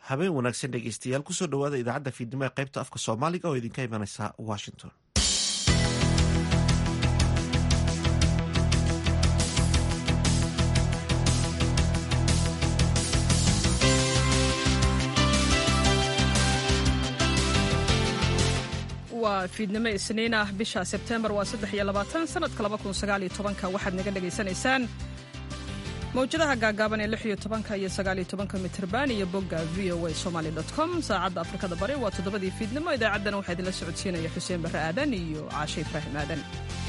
habeen wanaagsan dhegeystayaal kusoo dhawaada idaacadda fiidnimo ee qaybta afka soomaaliga oo idinka imanaysa washington waa fiidnimo isniin ah bisha sebtembar waa saddex iyo labaatan sanadka laba kun sagaal iyo tobanka waxaad naga dhagaysanaysaan mawjadaha gaagaaban ee lix iyo tobanka iyo sagaal iyo tobanka mitirban iyo bogga v o a somaly dot com saacadda afrikada bari waa toddobadii fiidnimo idaacaddana waxaa idinla socodsiinaya xuseen barre aadan iyo caashe ibraahim aadan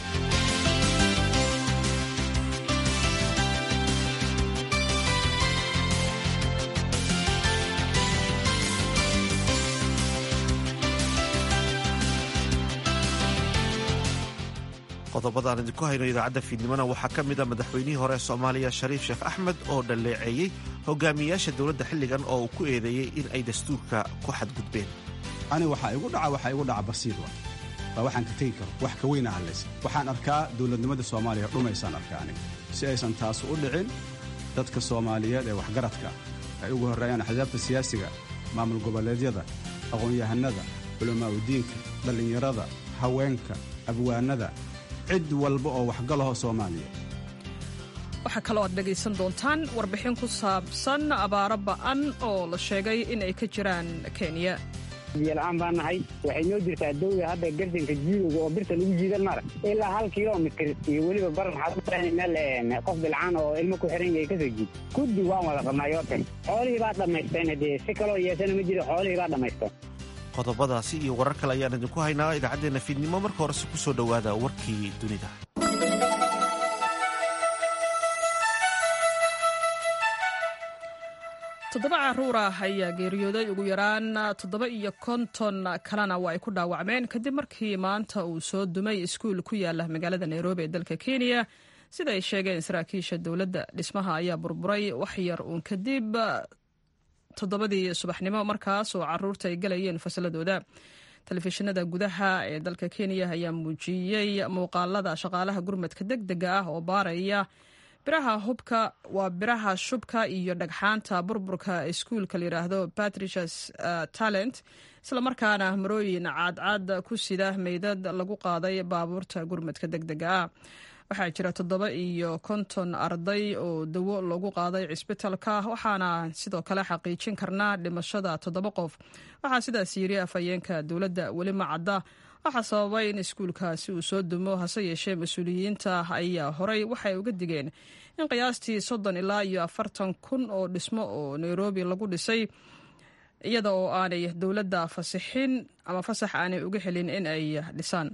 qodobada aan idinku hayno idaacadda fiidnimona waxaa ka mid a madaxweynihii hore soomaaliya shariif sheekh axmed oo dhalleeceeyey hogaamiyayaasha dowladda xilligan oo uu ku eedeeyey in ay dastuurka ku xadgudbeen ani waxaa igu dhaca waxaa igu dhaca basiir wa waa waxaan ka tegi karo wax ka weyna hadlaysa waxaan arkaa dowladnimada soomaaliya dhumaysaan arkaa aniga si aysan taas u dhicin dadka soomaaliyeed ee waxgaradka ay ugu horreeyaan axsaabta siyaasiga maamul goboleedyada aqoon-yahanada culamaauddiinka dhallinyarada haweenka abwaanada cid walba oo waxgalaho soomaaliya waxaa kaloo aad dhegaysan doontaan warbixin ku saabsan abaaro ba'an oo la sheegay in ay ka jiraan kenya biyola-aan baa nahay waxay noo jirtaa dawda hadda garsanka jiidowga oo birta lagu jiidan mara ilaa hal kilomitr iyo weliba bar maxaad meel qof bilcaan oo ilmo ku xiran yahay kasoo jiid guddi waan wada qabnaa yoortan xoolihii baa dhammaysteen dee si kaloo yeesana ma jiro xoolihii baa dhammaysteen qodobadaasi iyo warar kale ayaan idinku haynaa idaacaddeenna fiidnimo marka horese ku soo dhowaada warkii dunida toddoba caruur ah ayaa geeriyooday ugu yaraan toddoba iyo konton kalena waa ay ku dhaawacmeen kadib markii maanta uu soo dumay iskuul ku yaala magaalada nairobi ee dalka kenya sida ay sheegeen saraakiisha dowladda dhismaha ayaa burburay wax yar uun kadib toddobadii subaxnimo markaas oo caruurta ay galayeen fasaladooda telefishinada gudaha ee dalka kenya ayaa muujiyey muuqaalada shaqaalaha gurmadka deg dega ah oo baaraya biraha hubka waa biraha shubka iyo dhagxaanta burburka iskuulka layidhaahdo patricias talent islamarkaana marooyin caadcaad ku sida meydad lagu qaaday baabuurta gurmadka deg dega ah waxaa jira toddoba iyo konton arday oo dawo lagu qaaday cisbitalka waxaana sidoo kale xaqiijin karnaa dhimashada toddoba qof waxaa sidaas yiri afhayeenka dowladda weli ma cadda waxaa sababay in iskuulkaasi uu soo dumo hase yeeshee mas-uuliyiinta ayaa horay waxay uga digeen in qiyaastii soddon ilaa iyo afartan kun oo dhismo oo nairobi lagu dhisay iyada oo aanay dowladda fasixin ama fasax aanay uga helin in ay dhisaan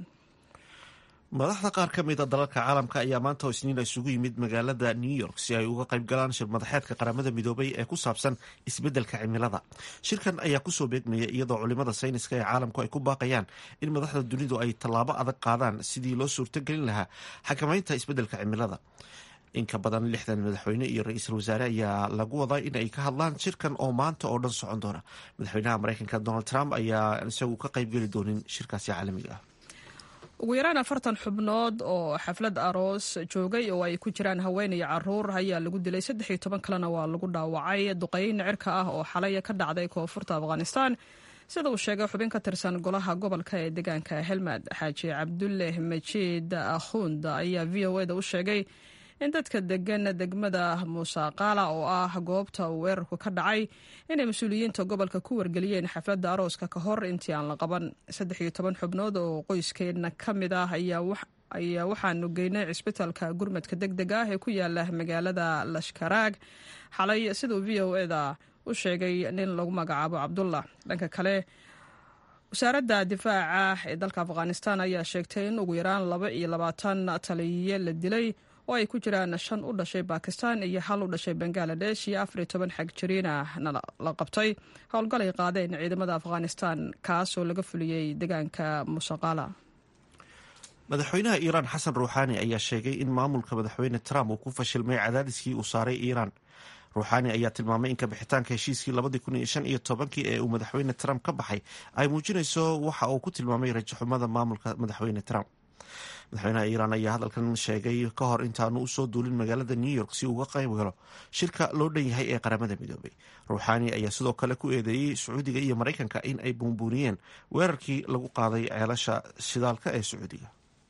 madaxda qaar ka mid a dalalka caalamka ayaa maanta oo isniina isugu yimid magaalada new york si ay uga qayb galaan shir madaxeedka qaramada midoobay ee ku saabsan isbeddelka cimilada shirkan ayaa kusoo beegmaya iyadoo culimada sayniska ee caalamku ay ku baaqayaan in madaxda dunidu ay tallaabo adag qaadaan sidii loo suurtogelin lahaa xakamaynta isbeddelka cimilada in ka badan lixdan madaxweyne iyo ra-iisul wasaare ayaa lagu wadaa in ay ka hadlaan shirkan oo maanta oo dhan socon doona madaxweynaha mareykanka donald trump ayaa isagu ka qaybgeli doonin shirkaasi caalamiga ah ugu yaraan afartan xubnood oo xaflad aroos joogay oo ay ku jiraan haween iyo caruur ayaa lagu dilay saddex iyo toban kalena waa lagu dhaawacay duqeyn cirka ah oo xalay ka dhacday koonfurta afghanistan sida uu sheegay xubin ka tirsan golaha gobolka ee deegaanka helmad xaaji cabduleh majiid akhund ayaa v o eda u sheegay in dadka degan degmada muusaqaala oo ah goobta uu weerarku ka dhacay inay mas-uuliyiinta gobolka ku wargeliyeen xafladda arooska ka hor intii aan la qaban saddex iyo toban xubnood oo qoyskeedna ka mid ah ayaa waxaanu geynay cisbitaalka gurmadka deg deg ah ee ku yaala magaalada lashkaraag xalay siduu v o eda u sheegay nin lagu magacaabo cabdullah dhanka kale wasaaradda difaaca ee dalka afghanistan ayaa sheegtay in ugu yaraan laba iyo labaatan taliye la dilay oo ay ku jiraan shan u dhashay bakistan iyo hal u dhashay bangaladesh iyo afariyo toban xag jariinana la qabtay howlgalay qaadeen ciidamada afghanistan kaasoo laga fuliyey deegaanka musaqala madaxweynaha iiraan xasan ruuxaani ayaa sheegay in maamulka madaxweyne trump uu ku fashilmay cadaadiskii uu saaray iiraan ruuxaani ayaa tilmaamay in kabixitaanka heshiiskii labadii kun iyo shan iyo tobankii ee uu madaxweyne trump ka baxay ay muujinayso waxa uu ku tilmaamay rajaxumada maamulka madaxweyne trump madaxweynaha iiraan ayaa hadalkan sheegay ka hor intaanu usoo duulin magaalada new york si uga qayb galo shirka loo dhan yahay ee qaramada midoobay ruuxaani ayaa sidoo kale ku eedeeyey sacuudiga iyo maraykanka in ay buunbuuniyeen weerarkii lagu qaaday ceelasha shidaalka ee sacuudiga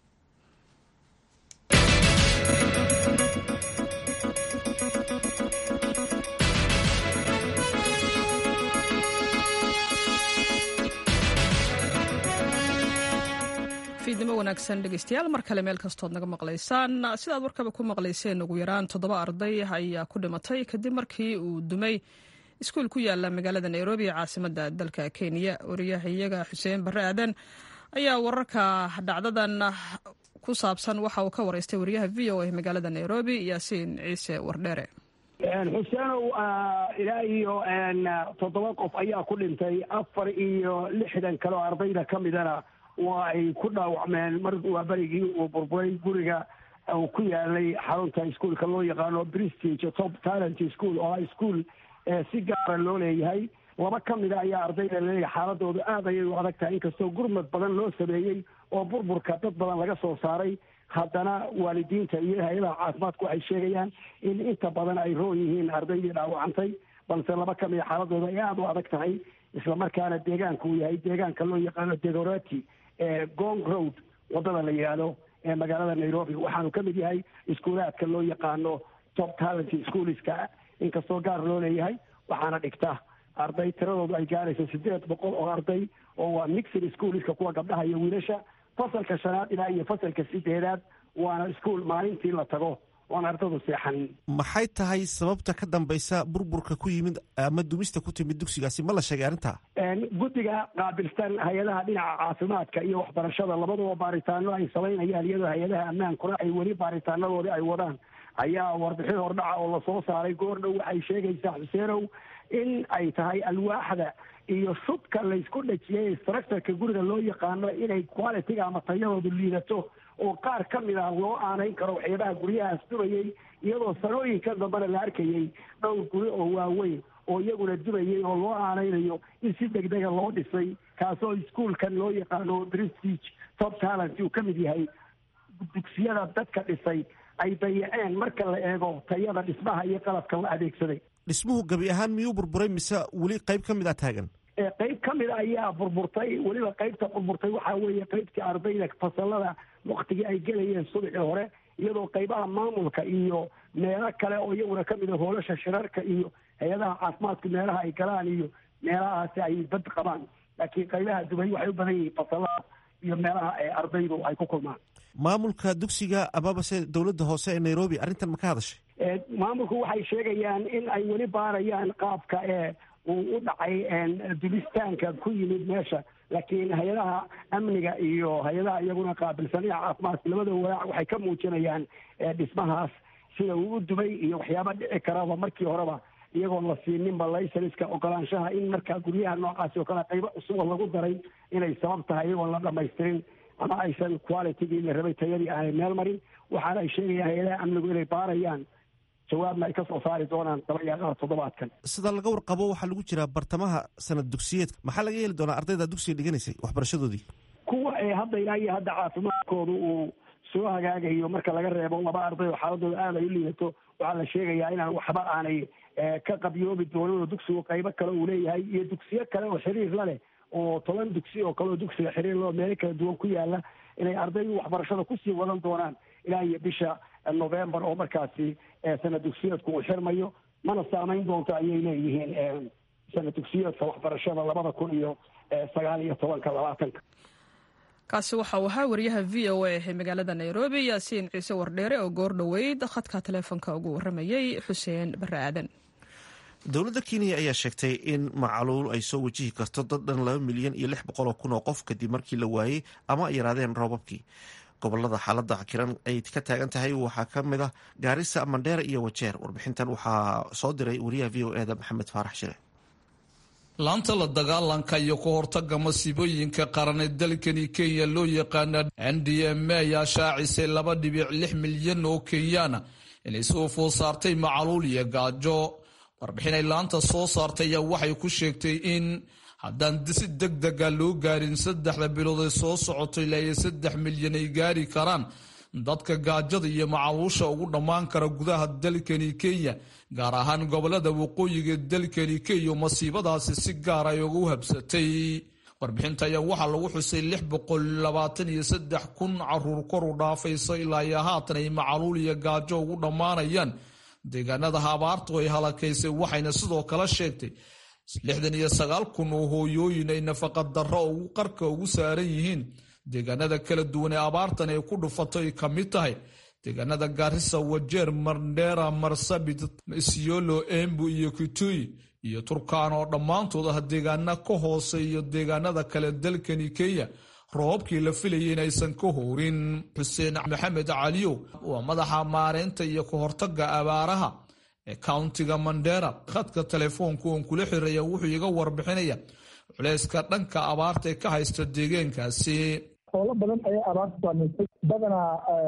fiidnimo wanaagsan dhegeystayaal mar kale meel kastood naga maqlaysaan sidaad warkaba ku maqlayseen ugu yaraan toddoba arday ayaa ku dhimatay kadib markii uu dumay iskuul ku yaala magaalada nairobi ee caasimada dalka kenya wariyahayaga xuseen barre aadan ayaa wararka dhacdadan ku saabsan waxa uu ka wareystay wariyaha v o a magaalada nairobi yaasiin ciise wardheere xuseenow ilaa iyo toddoba qof ayaa ku dhintay afar iyo lixdan kale oo ardayda ka midana waa ay ku dhaawacmeen mar waa berigii uu burburay guriga uu ku yaalay xarunta iskuolka loo yaqaano prestige top talent school oo ah ischool si gaara loo leeyahay laba ka mida ayaa ardayda laleeyahay xaaladooda aad ayay u adag tahay inkastoo gurmad badan loo sameeyey oo burburka dad badan laga soo saaray haddana waalidiinta iyo hay-adaha caafimaadku waxay sheegayaan in inta badan ay roon yihiin ardaydii dhaawacantay balse laba ka mida xaaladooda ay aada u adag tahay islamarkaana deegaanka uu yahay deegaanka loo yaqaano degorati ee gong road wadada la yidhaahdo ee magaalada nairobi waxaanu ka mid yahay iskuulaadka loo yaqaano top talent schoolska inkastoo gaar loo leeyahay waxaana dhigta arday tiradoodu ay gaarayso sideed boqol oo arday oo waa mixed schoolska kuwa gabdhaha iyo wiilasha fasalka shanaad ilaa iyo fasalka sideedaad waana iskuol maalintii la tago oon ardadu seexanin maxay tahay sababta ka dambaysa burburka ku yimid ama dumista ku timid dugsigaasi ma la sheegay arrintaa guddiga qaabilsan hay-adaha dhinaca caafimaadka iyo waxbarashada labaduba baaritaano ay samaynayaan iyadoo hay-adaha ammaankuna ay weli baaritaanadoodii ay wadaan ayaa warbixin hordhaca oo lasoo saaray goordhow waxay sheegaysaa xuseenow in ay tahay alwaaxda iyo shubka laysku dhajiyey structureka guriga loo yaqaano inay qualitiga ama tayadoodu liidato oo qaar ka mid ah loo aanayn karo waxyaabaha guryahaas dumayey iyadoo sanooyinka dambena la arkayey dhowr guri oo waaweyn oo iyaguna dumayey oo loo aanaynayo in si degdega loo dhisay kaasoo iskuolkan loo yaqaano prestige top talent uu ka mid yahay dugsiyada dadka dhisay ay dayaceen marka la eego tayada dhismaha iyo qalabka la adeegsaday dhismuhu gabi ahaan miyuu burburay mise weli qayb ka mid a taagan qayb ka mid a ayaa burburtay weliba qaybta burburtay waxaa weeye qaybtii ardayda fasalada waktigii ay gelayeen subaxii hore iyadoo qaybaha maamulka iyo meelo kale oo iyaguna ka mid a hoolasha shirarka iyo hay-adaha caafimaadku meelaha ay galaan iyo meelahaasi ay bad qabaan laakiin qaybaha dubay waxay u badan yihiin fasalada iyo meelaha ardaydu ay ku kulmaan maamulka dugsiga amabase dowladda hoose ee nairobi arrintan ma ka hadashay maamulku waxay sheegayaan in ay weli baarayaan qaabka ee uu u dhacay dulistaanka ku yimid meesha laakiin hay-adaha amniga iyo hay-adaha iyaguna qaabilsan dhinaca caafimaadka labadaba walaac waxay ka muujinayaan dhismahaas sida uu u dumay iyo waxyaaba dhici karaba markii horeba iyagoon la siininba laysanska ogolaanshaha in markaa guryaha noocaasi oo kale qaybo cusuboo lagu daray inay sabab tahay iyagoon la dhamaystirin ama aysan qualitygii la rabay tayadii aanay meel marin waxaana ay sheegayaan hay-adaha amnigu inay baarayaan jawaabna ay ka soo saari doonaan dabayaaqada toddobaadkan sida laga warqabo waxaa lagu jiraa bartamaha sanad dugsiyeedka maxaa laga yeeli doonaa ardayda dugsiga dhiganaysay waxbarashadoodii kuwa ee hadda ilaa iyo hadda caafimaadkooda uu soo hagaagayo marka laga reebo laba arday oo xaaladooda aad ay u liidato waxaa la sheegayaa inaan waxba aanay ka qabyoobi doonin oo dugsigu qaybo kale uu leeyahay iyo dugsiyo kale oo xiriir la leh oo toban dugsi oo kale oo dugsiga xiriir loo meelo kala duwan ku yaala inay ardaydu waxbarashada kusii wadan doonaan ilaa iyo bisha november oo markaasi sanad dugsiyeedku uu xirmayo mana saamayn doonto ayay leeyihiin sanad dugsiyeedka waxbarashada labada kun iyo sagaal iyo tobanka labaatanka kaasi waxa uu ahaa wariyaha v o a ee magaalada nairobi yaasiin ciise wardheere oo goor dhoweyd khadka taleefonka ugu waramayey xuseen bare aadan dowladda kenya ayaa sheegtay in macaluul ay soo wajihi karto dad dhan laba milyan iyo lix boqol oo kun oo qof kadib markii la waayey ama ay yaraadeen roobabkii gobolada xaaladda kiran ay ka taagan tahay waxaa ka mid ah gaarisa mandheera iyo wajeer warbixintan waxaa soo diray wariyaha v o eda maxamed faarax shire laanta la dagaalanka iyo ku hortaga masiibooyinka qaran ee dalkani kenya loo yaqaana n d m a ayaa shaacisay laba dhibic lix milyan oo kenyaana inay soo food saartay macaluul iyo gaajo warbixin ay laanta soo saartay ayaa waxay ku sheegtay in haddaan si deg dega loo gaarin saddexda bilood ee soo socoto ilaa iyo saddex milyan ay gaari karaan dadka gaajada iyo macaluusha ugu dhammaan kara gudaha dalkani kenya gaar ahaan gobolada waqooyiga dalkani kenya masiibadaasi si gaar ay ugu habsatay warbixinta ayaa waxaa lagu xusay lix boqol labaatan iyo saddex kun caruur kor u dhaafayso ilaa iyo haatan ay macaluul iyo gaajo ugu dhammaanayaan deegaanada abaartu ay halakaysay waxayna sidoo kale sheegtay lixdan iyo sagaal kun oo hooyooyin ay nafaqa darro ugu qarka ugu saaran yihiin deegaanada kala duwan ee abaartan ay ku dhufato ay ka mid tahay deegaanada gaarisa wajeer mardheera marsabit isiolo embu iyo kitui iyo turkaan oo dhammaantood ah deegaana ka hoose iyo deegaanada kale dalkani kenya roobabkii la filayay in aysan ka hoorin xuseen maxamed caliyow waa madaxa maareynta iyo ka hortaga abaaraha ee countiga mandera khadka telefoonka oon kula xiraya wuxuu iga warbixinaya culeyska dhanka abaarta ee ka haysta deegaankaasi xoolo badan ayaa abaarta saamaysay badanaa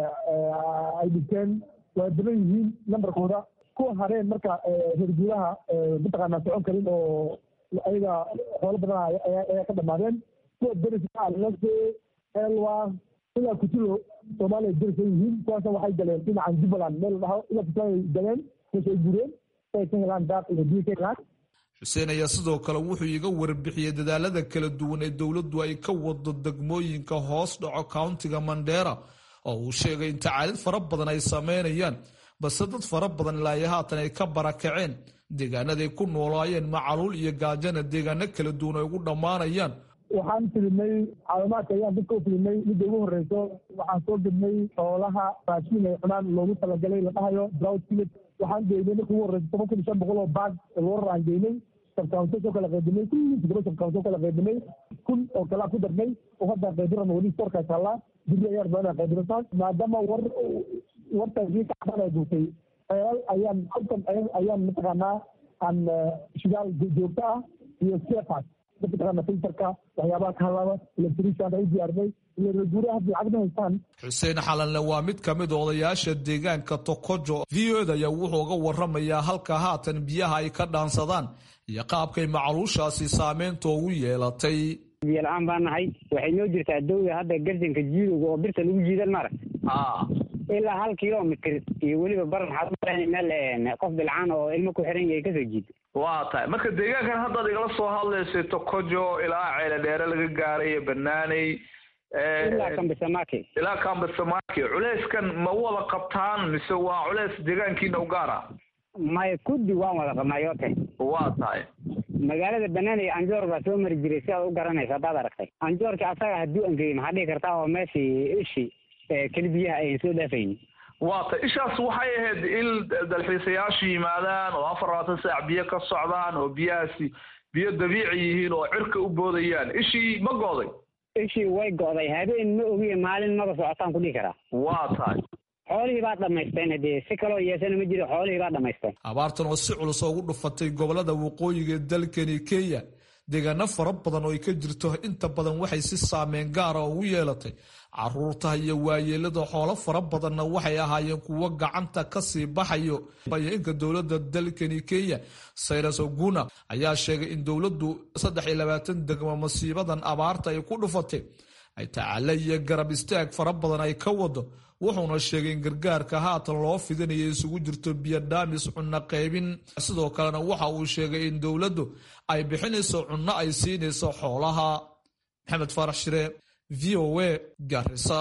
ay dhinteen waa daban yihiin nambarkooda kuwa hareen marka herguuraha mataqaanaa socon karin oo ayaga xoolo badan ayaa ka dhamaadeen kuwa deriska lase elwa ilaa kutulo soomaaliya deris ay yihiin kuwaasna waxay galeen dhinacan jubbaland meel dhaho ilaa kutulo ay galeen meesha ay gureen si ay ka helaan daaq iyo biyo ka helaan xuseen ayaa sidoo kale wuxuu iga warbixiyey dadaalada kala duwan ee dowladdu ay ka wado degmooyinka hoos dhaco countiga mandera oo uu sheegay in tacaalid fara badan ay sameynayaan balse dad fara badan ilaayo haatan ay ka barakaceen deegaanaday ku noolaayeen macaluul iyo gaajana deegaano kala duwan ay ugu dhammaanayaan waxaan filimay caawimaadka ayaan dadka u filimay midda ugu horreyso waxaan soo gednay xoolaha raashiin ay cunaan loogu talagalay la dhahayo drought village waxaan geynay marka ugu horreysa toban kun iyo shan boqol oo baag loorar aan geynay sabkaunto soo kala qaybinay kulli todoba sabkaunto kala qaybinay kun oo kalaa ku darnay oo hadda qaybiran weli storkaas hallaa biri ayaa rabaa inaan qaybinataan maadaama war wartaasii kacban ay duurtay ceelal ayaan halkan ayaan mataqaanaa aan shidaal joogto ah iyo sefas mataqaana filterka waxyaabaha ka halaaba electrician ay diyaarnay iyo guuraha haddii lacag ma haystaan xuseen xalanle waa mid ka mid odayaasha deegaanka tokojo v o da ayaa wuxuu uga waramayaa halka haatan biyaha ay ka dhaansadaan iyo qaabkay macaluushaasi saameynta ugu yeelatay biyo la-aan baa nahay waxay noo jirtaa dawda hadda garsanka jiidowga oo birta lagu jiidan mara ilaa hal kilomitr iyo weliba baran waxaad meel qof bilcaan oo ilmo ku xiran yahay kasoo jiida waa tahay marka deegaankan haddaad igala soo hadlaysay tokojo ilaa ceele dheere laga gaaray banaaney ilaa kambisamaki ilaa kambisamaki culeyskan ma wada qabtaan mise waa culeys deegaankiina u gaara maya kuddi waan wada qabnaa yoote waa tahay magaalada banaaney anjoor baa soo mari jiray si aad u garanaysa haddaad aragtay anjoorka asaga hadduu angeyey maxaa dhihi kartaa oo meeshii ishi keli biyaha ayan soo dhaafaynin waa tay ishaas waxay ahayd in dalxiisayaashu yimaadaan oo afar labaatan saac biyo ka socdaan oo biyahaasi biyo dabiici yihiin oo cirka u boodayaan ishii ma gooday ishii way go'day habeen ma ogiye maalin maba socotaan ku dhihi karaa waa tahay xoolihii baa dhamaysteen haddee si kaloo yeesana ma jiro xoolihii baa dhamaysteen abaartan oo si culus ugu dhufatay gobolada waqooyiga ee dalkani kenya deegaano fara badan oo ay ka jirto inta badan waxay si saameyn gaara ugu yeelatay caruurta iyo waayeelada xoolo fara badanna waxay ahaayeen kuwo gacanta kasii baxayo bayinka dowlada dalkani kenya sayras oguna ayaa sheegay in dowladdu saddex iyo labaatan degmo masiibadan abaarta ay ku dhufatay ay tacaale iyo garab istaag fara badan ay ka wado wuxuuna sheegay in gargaarka haatan loo fidinaya isugu jirto biyodhaamis cunno qaybin sidoo kalena waxa uu sheegay in dowladdu ay bixinayso cunno ay siinayso xoolaha maxamed faarax shire v o a garisa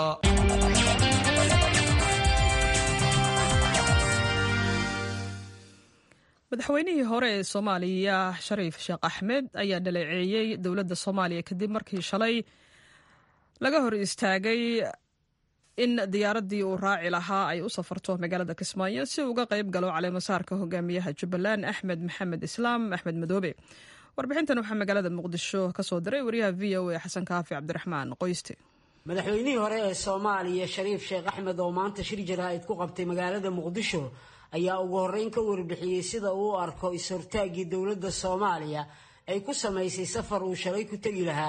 madaxweynihii hore ee soomaaliya shariif sheekh axmed ayaa dhaleeceeyey dowladda soomaaliya kadib markii shalay laga hor istaagay in diyaaraddii uu raaci lahaa ay u safarto magaalada kismaayo si uga qayb galo caleemasaarka hogaamiyaha jubbaland axmed maxamed islaam axmed madoobe warbixintan waxaa magaalada muqdisho ka soo diray wariyaha v o a xasan kaafi cabdiraxmaan qoyste madaxweynihii hore ee soomaaliya shariif sheekh axmed oo maanta shir jaraa'id ku qabtay magaalada muqdisho ayaa ugu horreyn ka warbixiyey sida uu u arko is-hortaaggii dowladda soomaaliya ay ku samaysay safar uu shalay ku tegi lahaa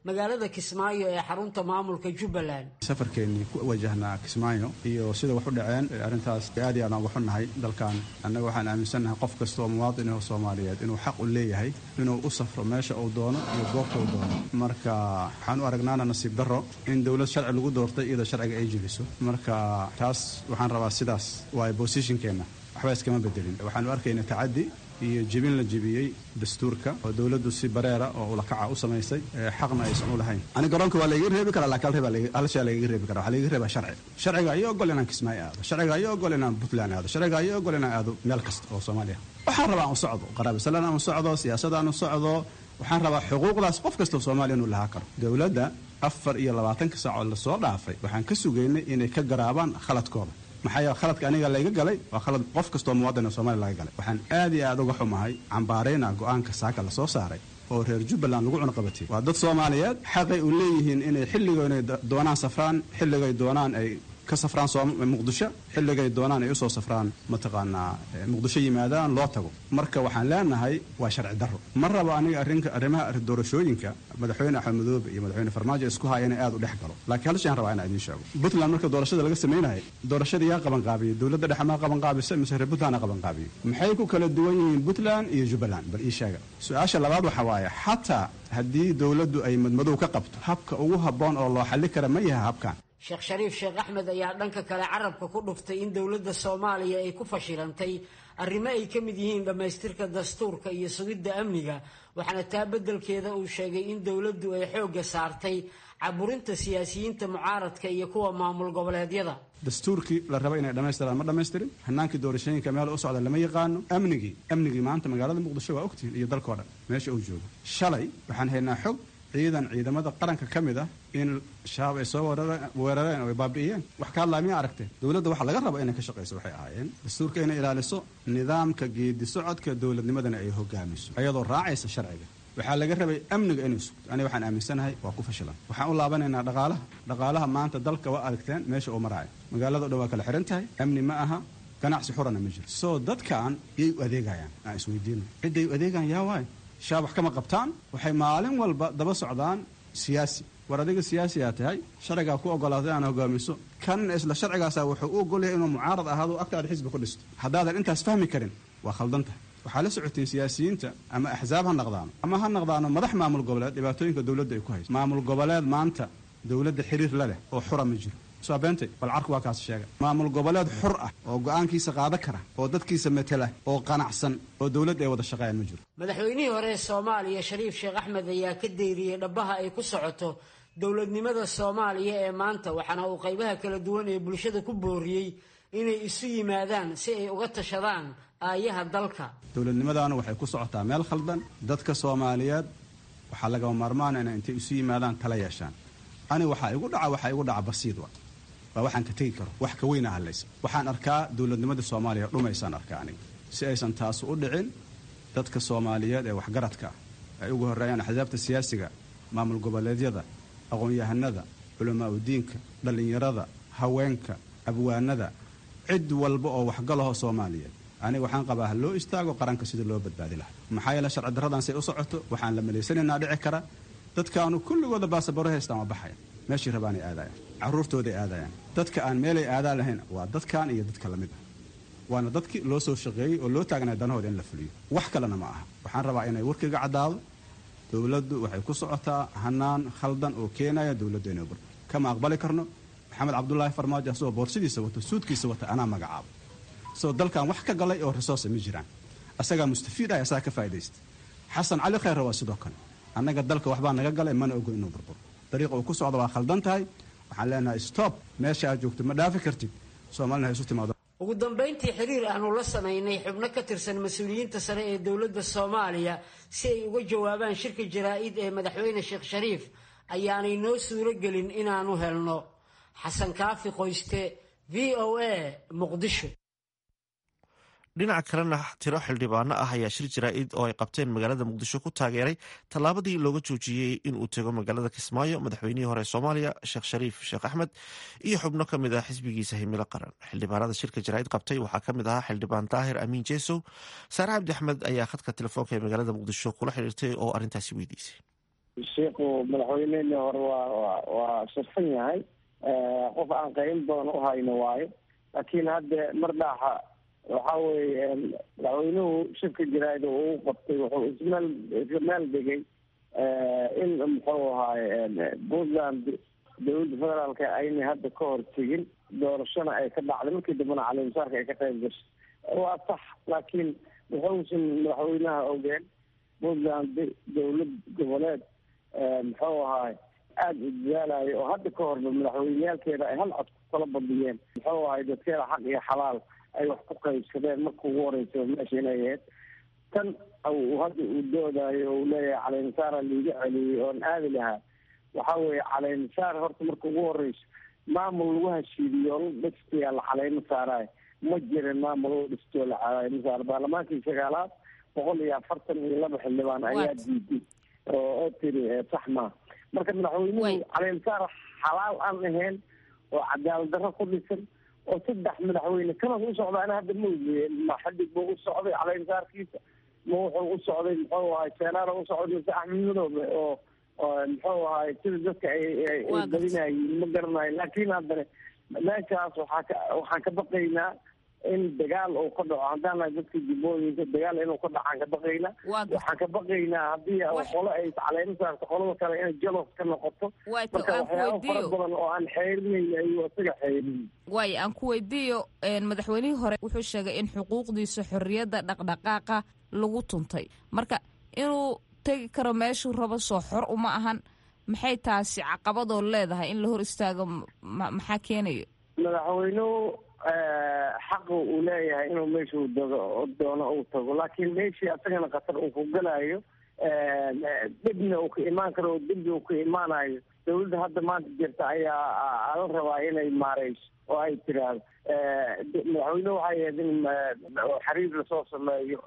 magaalada kismaayo ee xarunta maamulka jubbaland safarkeennii ku wajahnaa kismaayo iyo sida wax u dhaceen arrintaas aad iyo aadaan uga xunnahay dalkan annaga waxaan aaminsannahay qof kasta oo muwaadin oo soomaaliyeed inuu xaq u leeyahay inuu u safro meesha uu doono iyo goobta uu doono marka waxaan u aragnaana nasiib darro in dowlad sharci lagu doortay iyadoo sharciga ay jebiso marka taas waxaan rabaa sidaas waayo bosishinkeenna waxba iskama bedelin waxaanu arkaynaa tacaddi iyo jebin la jebiyey dastuurka oo dowladdu si bareera oo ulakaca u samaysay xaqna aysan u lahayn ani garoonka waa laiga reebi karaa laakiin hal shay lagaga reebi kara waxaa lagaga reebaa sharci sharciga ayaa ogol inaan kismaayo aado sharciga ayaa ogol inaan puntland aado sharciga ayaa ogol inaan aado meel kasta oo soomaaliya waxaan rabaa aan u socdo qaraabisalaan aan u socdo siyaasad aan u socdo waxaan rabaa xuquuqdaas qof kasta oo soomaaliya inuu lahaa karo dowladda afar iyo labaatanka saacood lasoo dhaafay waxaan ka sugaynay inay ka garaabaan khaladkooda maxaa yeele khaladka aniga layga galay waa khalad qof kastoo muwaadin oo soomaliya laga galay waxaan aad iyo aad uga xumahay cambaarayna go-aanka saaka lasoo saaray oo reer jubbaland lagu cunuqabatay waa dad soomaaliyeed xaqay u leeyihiin inay xilligo inay doonaan safraan xilligay doonaan ay ka safraan muqdisho xilligay doonaan ay usoo safraan mataqaanaa muqdisho yimaadaan loo tago marka waxaan leenahay waa sharci darro ma rabo aniga arrinka arrimaha doorashooyinka madaxweyne axmed madoobe iyo madaxweyne farmaajo isku haya inay aad u dhex galo laakiin hal shay aan rabaa inaan idiin sheego puntland marka doorashada laga samaynayo doorashada yaa qabanqaabiyey dowladda dhexe maa qabanqaabisa mise reer puntland a qabanqaabiyey maxay ku kala duwan yihiin puntland iyo jubbaland bal ii sheega su-aasha labaad waxa waaye xataa haddii dowladdu ay madmadow ka qabto habka ugu habboon oo loo xalli kara ma yaha habkan sheekh shariif sheekh axmed ayaa dhanka kale carabka ku dhuftay in dowladda soomaaliya ay ku fashilantay arrimo ay ka mid yihiin dhammaystirka dastuurka iyo sugidda amniga waxaana taa beddelkeeda uu sheegay in dowladdu ay xoogga saartay caburinta siyaasiyiinta mucaaradka iyo kuwa maamul goboleedyada dastuurkii la raba inay dhammaystiraan ma dhammaystirin hanaankii doorashooyinka meel u socda lama yaqaano amnigii amnigii maanta magaalada muqdisho waa ogtihiin iyo dalkao dhan meesha uu joogo shalay waxaan haynaa xog ciidan ciidamada qaranka ka mid ah in shabaab ay soo weerareen oo ay baabi'iyeen wax ka hadlaa miyaa aragteen dowladda waxa laga raba inay ka shaqayso waxay ahaayeen dastuurka inay ilaaliso nidaamka geedi socodka dowladnimadana ay hogaamiso ayadoo raacaysa sharciga waxaa laga rabay amniga inay sugto aniga waxaan aaminsanahay waa ku fashilan waxaan u laabanaynaa dhaqaalaha dhaqaalaha maanta dalka waa aragteen meesha uu maraayo magaalada o dhan waa kala xihan tahay amni ma aha ganacsi xurana ma jiro soo dadkan yay u adeegayaan aan isweydiino cidday u adeegaan yaa waayo shaab wax kama qabtaan waxay maalin walba daba socdaan siyaasi war adiga siyaasiyaa tahay sharcigaa ku ogolaatay inaan hogaamiso kan isla sharcigaasa wuxuu u ogolyahay inuu mucaarad ahaado agtaada xisbi ku dhisto haddaadan intaas fahmi karin waa khaldan tahay waxaa la socotiin siyaasiyiinta ama axsaab ha naqdaano ama ha naqdaano madax maamul goboleed dhibaatooyinka dowladda ay ku hayso maamul goboleed maanta dowladda xiriir la leh oo xura ma jiro soo beentay bal carku waa kaas sheega maamul goboleed xur ah oo go-aankiisa qaada kara oo dadkiisa matela oo qanacsan oo dowladda ay wada shaqeeyaan ma jiro madaxweynihii hore ee soomaaliya shariif sheekh axmed ayaa ka deyriyey dhabbaha ay ku socoto dowladnimada soomaaliya ee maanta waxaana uu qaybaha kala duwan ee bulshada ku booriyey inay isu yimaadaan si ay uga tashadaan aayaha dalka dowladnimadaana waxay ku socotaa meel khaldan dadka soomaaliyeed waxaa lagama maarmaana inay intay isu yimaadaan tala yeeshaan ani waxaa igu dhaca waxaa igu dhaca basiid wa waa waxaan ka tegi karo wax ka weyna hadlaysa waxaan arkaa dowladnimada soomaaliya dhumaysaan arkaa aniga si aysan taas u dhicin dadka soomaaliyeed ee waxgaradka ah ay ugu horreeyaan axsaabta siyaasiga maamul goboleedyada aqoon-yahanada culamaa udiinka dhallinyarada haweenka abwaanada cid walba oo waxgalaho soomaaliyeed aniga waxaan qabaa ha loo istaago qaranka sida loo badbaadi lahaa maxaa yeele sharci darradan say u socoto waxaan la malaysanaynaa dhici kara dadkaanu kulligooda baasabaro haystaan waa baxaya meeshii rabaanay aadayaan carruurtooday aadayaan dadka aan meelay aadaan lahayn waa dadkan iyo dadka lamid ah waana dadkii loo soo shaqeeyey oo loo taagnaa danahooda in la fuliyo wax kalena ma aha waxaan rabaa inay warkayga caddaado dowladdu waxay ku socotaa hanaan khaldan oo keenaya dowladda inay bur kama aqbali karno maxamed cabdulaahi farmaajo asagoo boorsidiisa wato suudkiisa wata anaa magacaabo isagoo dalkan wax ka galay oo resource ma jiraan asagaa mustafiid ah asagaa ka faa'idaysta xasan cali khayre waa sidoo kale annaga dalka waxbaa naga galay mana ogo inuu burburo dariiqa uu ku socdo waa khaldan tahay waxaan leenahay stop meesha aad joogto ma dhaafi kartid soomaalina ha isu timaado ugu dambayntii xiriir aanu la samaynay xubno ka tirsan mas-uuliyiinta sare ee dowladda soomaaliya si ay uga jawaabaan shirka jaraa-id ee madaxweyne sheekh shariif ayaanay noo suuro gelin inaanu helno xasan kaafi qoyste v o a muqdisho dhinaca kalena tiro xildhibaano ah ayaa shir jaraa-id oo ay qabteen magaalada muqdisho ku taageeray tallaabadii looga joojiyey inuu tego magaalada kismaayo madaxweynihii hore soomaaliya sheekh shariif sheekh axmed iyo xubno ka mid ah xisbigiisa himilo qaran xildhibaanada shirka jaraa-id qabtay waxaa ka mid ahaa xildhibaan daahir amiin jeesow saare cabdi axmed ayaa khadka telefoonka ee magaalada muqdisho kula xiriirtay oo arrintaasi weydiisay sheikhu madaxweyneheni hore waa wa waa shirfan yahay qof aan qayn badan u hayno waayo laakiin hadda mar dhaaxa waxa weeye madaxweynuhu shirka jaraa'ida uu qabtay wuxuu ismeel isla meel dhigay in muxuu ahaaye puntland dowladda federaalka aynay hadda ka hor tegin doorashona ay ka dhacday markii dambena calimasaarka ay ka qayb gashay waa sax laakiin wuxuusan madaxweynaha ogeen puntland dowlad goboleed muxuu ahaay aada u dadaalayo oo hadda ka horba madaxweyneyaalkeeda ay hal cod ku kala badiyeen muxuu ahay dadkeeda xaq iyo xalaal ay wax ku qaybsadeen marka ugu horeysa meesha inay ahayd tan hadda uu doodayo uu leeyahay caleynsaara liiga celiyey oon aadi lahaa waxa weeye caleynsaar horta marka ugu horeyso maamul lagu hashiidiyo la dhistayaa la caleymo saarayo ma jirin maamul la dhistoo la caleymo saaro baarlamaankii sagaalaad boqol iyo afartan iyo laba xildhibaan ayaa diiday oo oo tiri sax maa marka madaxweynuhu caleynsaar xalaal aan ahayn oo cadaalad darro ku dhisan oo saddex madaxweyne kanas u socdaana hadda ma ogeeye ma xadig buu u socday caleynsaarkiisa ma wuxuu u socday muxuu ahay seenaara u socday mise axmed madoobe oo muxuu ahay sida dadka ay badinayiin ma garanayo laakiin haddana meeshaas waxaa ka waxaan ka baqaynaa in dagaal uu ka dhaco haddaan nahay dadka jubbooyinka dagaal inuu ka dhacaan ka baqaynaa waxaan ka baqaynaa haddii qolo ay caleemo saarto qolada kale inay jalos ka noqoto marka waxyaaba fara badan oo aan xeerinayna ayuu isaga xeerin waayo aan ku weydiiyo madaxweynihii hore wuxuu sheegay in xuquuqdiisa xorriyadda dhaqdhaqaaqa lagu tuntay marka inuu tegi karo meeshuu rabo soo xor uma ahan maxay taasi caqabadoo leedahay in la hor istaago maxaa keenayo madaxweynuhu xaqa uu leeyahay inuu meeshuu dago doono uu tago laakiin meeshii asagana khatar uu ku galayo dhibna uu ka imaan karo oo dembi uu ka imaanayo dawladda hadda maanta jirta ayaa la rabaa inay maareyso oo ay tiraahdo madaxweyne waxay ahayd in xiriir lasoo sameeyo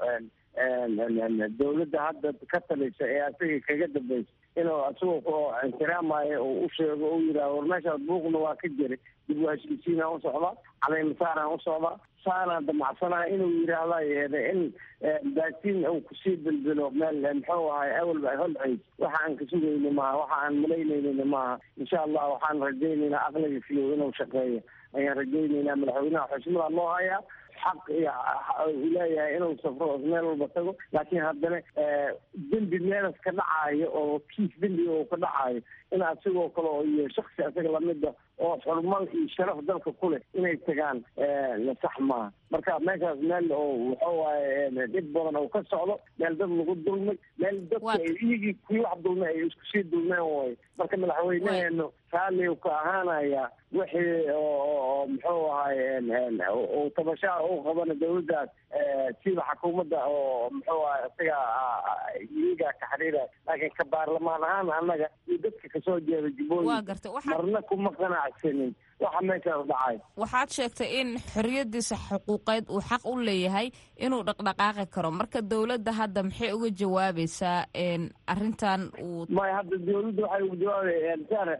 dawladda hadda ka talisa ee asaga kaga dambaysa inuu isagoo ixtiraamayo oo u sheego o yidhahdo war meeshaas buuqna waa ka jiray dib u heshiisiinaan u socdaa caleymasaaraan u socdaa saanaan damacsanaha inuu yidhaahda yeede in baatiin uu kusii bilbilo meel muxuu ahay awalba ay holcays waxa aan ka sugayni maaha waxa aan malaynaynin maaha insha allah waxaan rajaynaynaa aqliga fiyow inuu shaqeeyo ayaan rajaynaynaa madaxweynaha xushmadaa loo hayaa xaq iyo uu leeyahay inuu safro meel walba tago laakiin haddana dembi meelas ka dhacaayo oo kiis dembiga uu ka dhacaayo in asigoo kale oo iyo shaksi asaga lamida oo xurmal iyo sharaf dalka ku leh inay tagaan sax maaha marka meeshaas meel oo wuxuu waaye dhib badan oo ka socdo meel dad lagu dulmay meel dadka iyagii kuwii wax dulmay ay isku sii dulmeen way marka madaxweyneheenu raalli ka ahaanaya wixii oo muxuu ahay uu tabashaa u qabana dawladdaas sida xukuumadda oo muxuu ahay isaga iyagaa ka xiriiraya laakiin ka baarlamaan ahaan annaga iyo dadka kasoo jeeda jubbooyinka marna kuma qanacsanin waxa meeshaas dhacay waxaad sheegtay in xorriyadiisa xuquuqeed uu xaq u leeyahay inuu dhaqdhaqaaqi karo marka dawladda hadda maxay uga jawaabaysaa arrintan uu maya hadda dawladda waxay uga jawaabayaan sare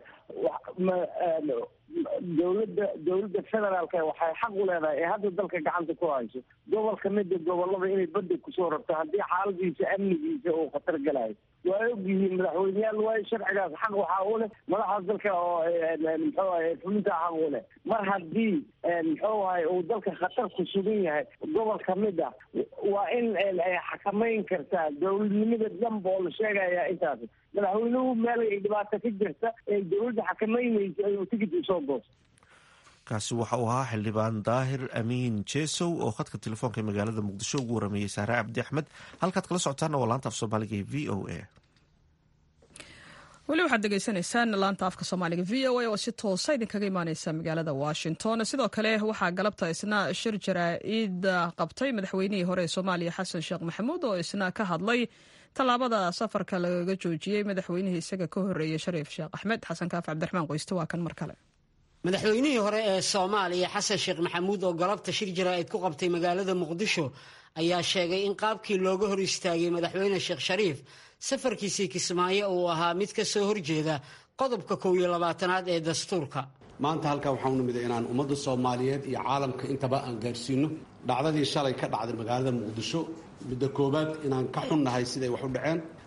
dawladda dawladda federaalka waxay xaq u leedahay ee hadda dalka gacanta ku hayso gobol kamida gobolada inay badda kusoo rabto haddii xaaladiisa amnigiisa uu khatar galayo waa ogyihiin madaxweyneyaal waayo sharcigaas xaq waxaa u leh madaxaas dalka oo muxuu ahay fulinta xaq u leh mar haddii muxuu ahay uu dalka khatar ku sugan yahay gobol kamid ah waa in ay xakamayn kartaa dawladnimada dhanba oo la sheegaya intaas madaxweynuhu meel ay dhibaato ka jirta ee dawladda xakamaynaysa ayuu tigid usoo goosta kaasi waxa uu ahaa xildhibaan daahir amiin jesow oo khadka telefoonka ee magaalada muqdisho ugu warameeyey saare cabdi axmed halkaad kala socotaana waa laanta af soomaaliga ee v o a weli waxaad degeysanaysaan laanta afka soomaaliga v o a oo si toosa idinkaga imaaneysa magaalada washington sidoo kale waxaa galabta isna shir jaraa-id qabtay madaxweynihii hore ee soomaaliya xasan sheekh maxamuud oo isna ka hadlay tallaabada safarka lagaga joojiyey madaxweynihii isaga ka horeeyey shariif sheekh axmed xasan kaaf cabdiraxmaan qoyste waa kan mar kale madaxweynihii hore ee soomaaliya xasan sheekh maxamuud oo galabta shir jaraa-id ku qabtay magaalada muqdisho ayaa sheegay in qaabkii looga hor istaagay madaxweyne sheekh shariif safarkiisii kismaayo uu ahaa mid ka soo horjeeda qodobka kow iyo labaatanaad ee dastuurka maanta halkaa waxaa u nimida inaan ummadda soomaaliyeed iyo caalamka intaba aan gaarsiino dhacdadii shalay ka dhacday magaalada muqdisho midda koowaad inaan ka xunnahay siday wax u dhaceen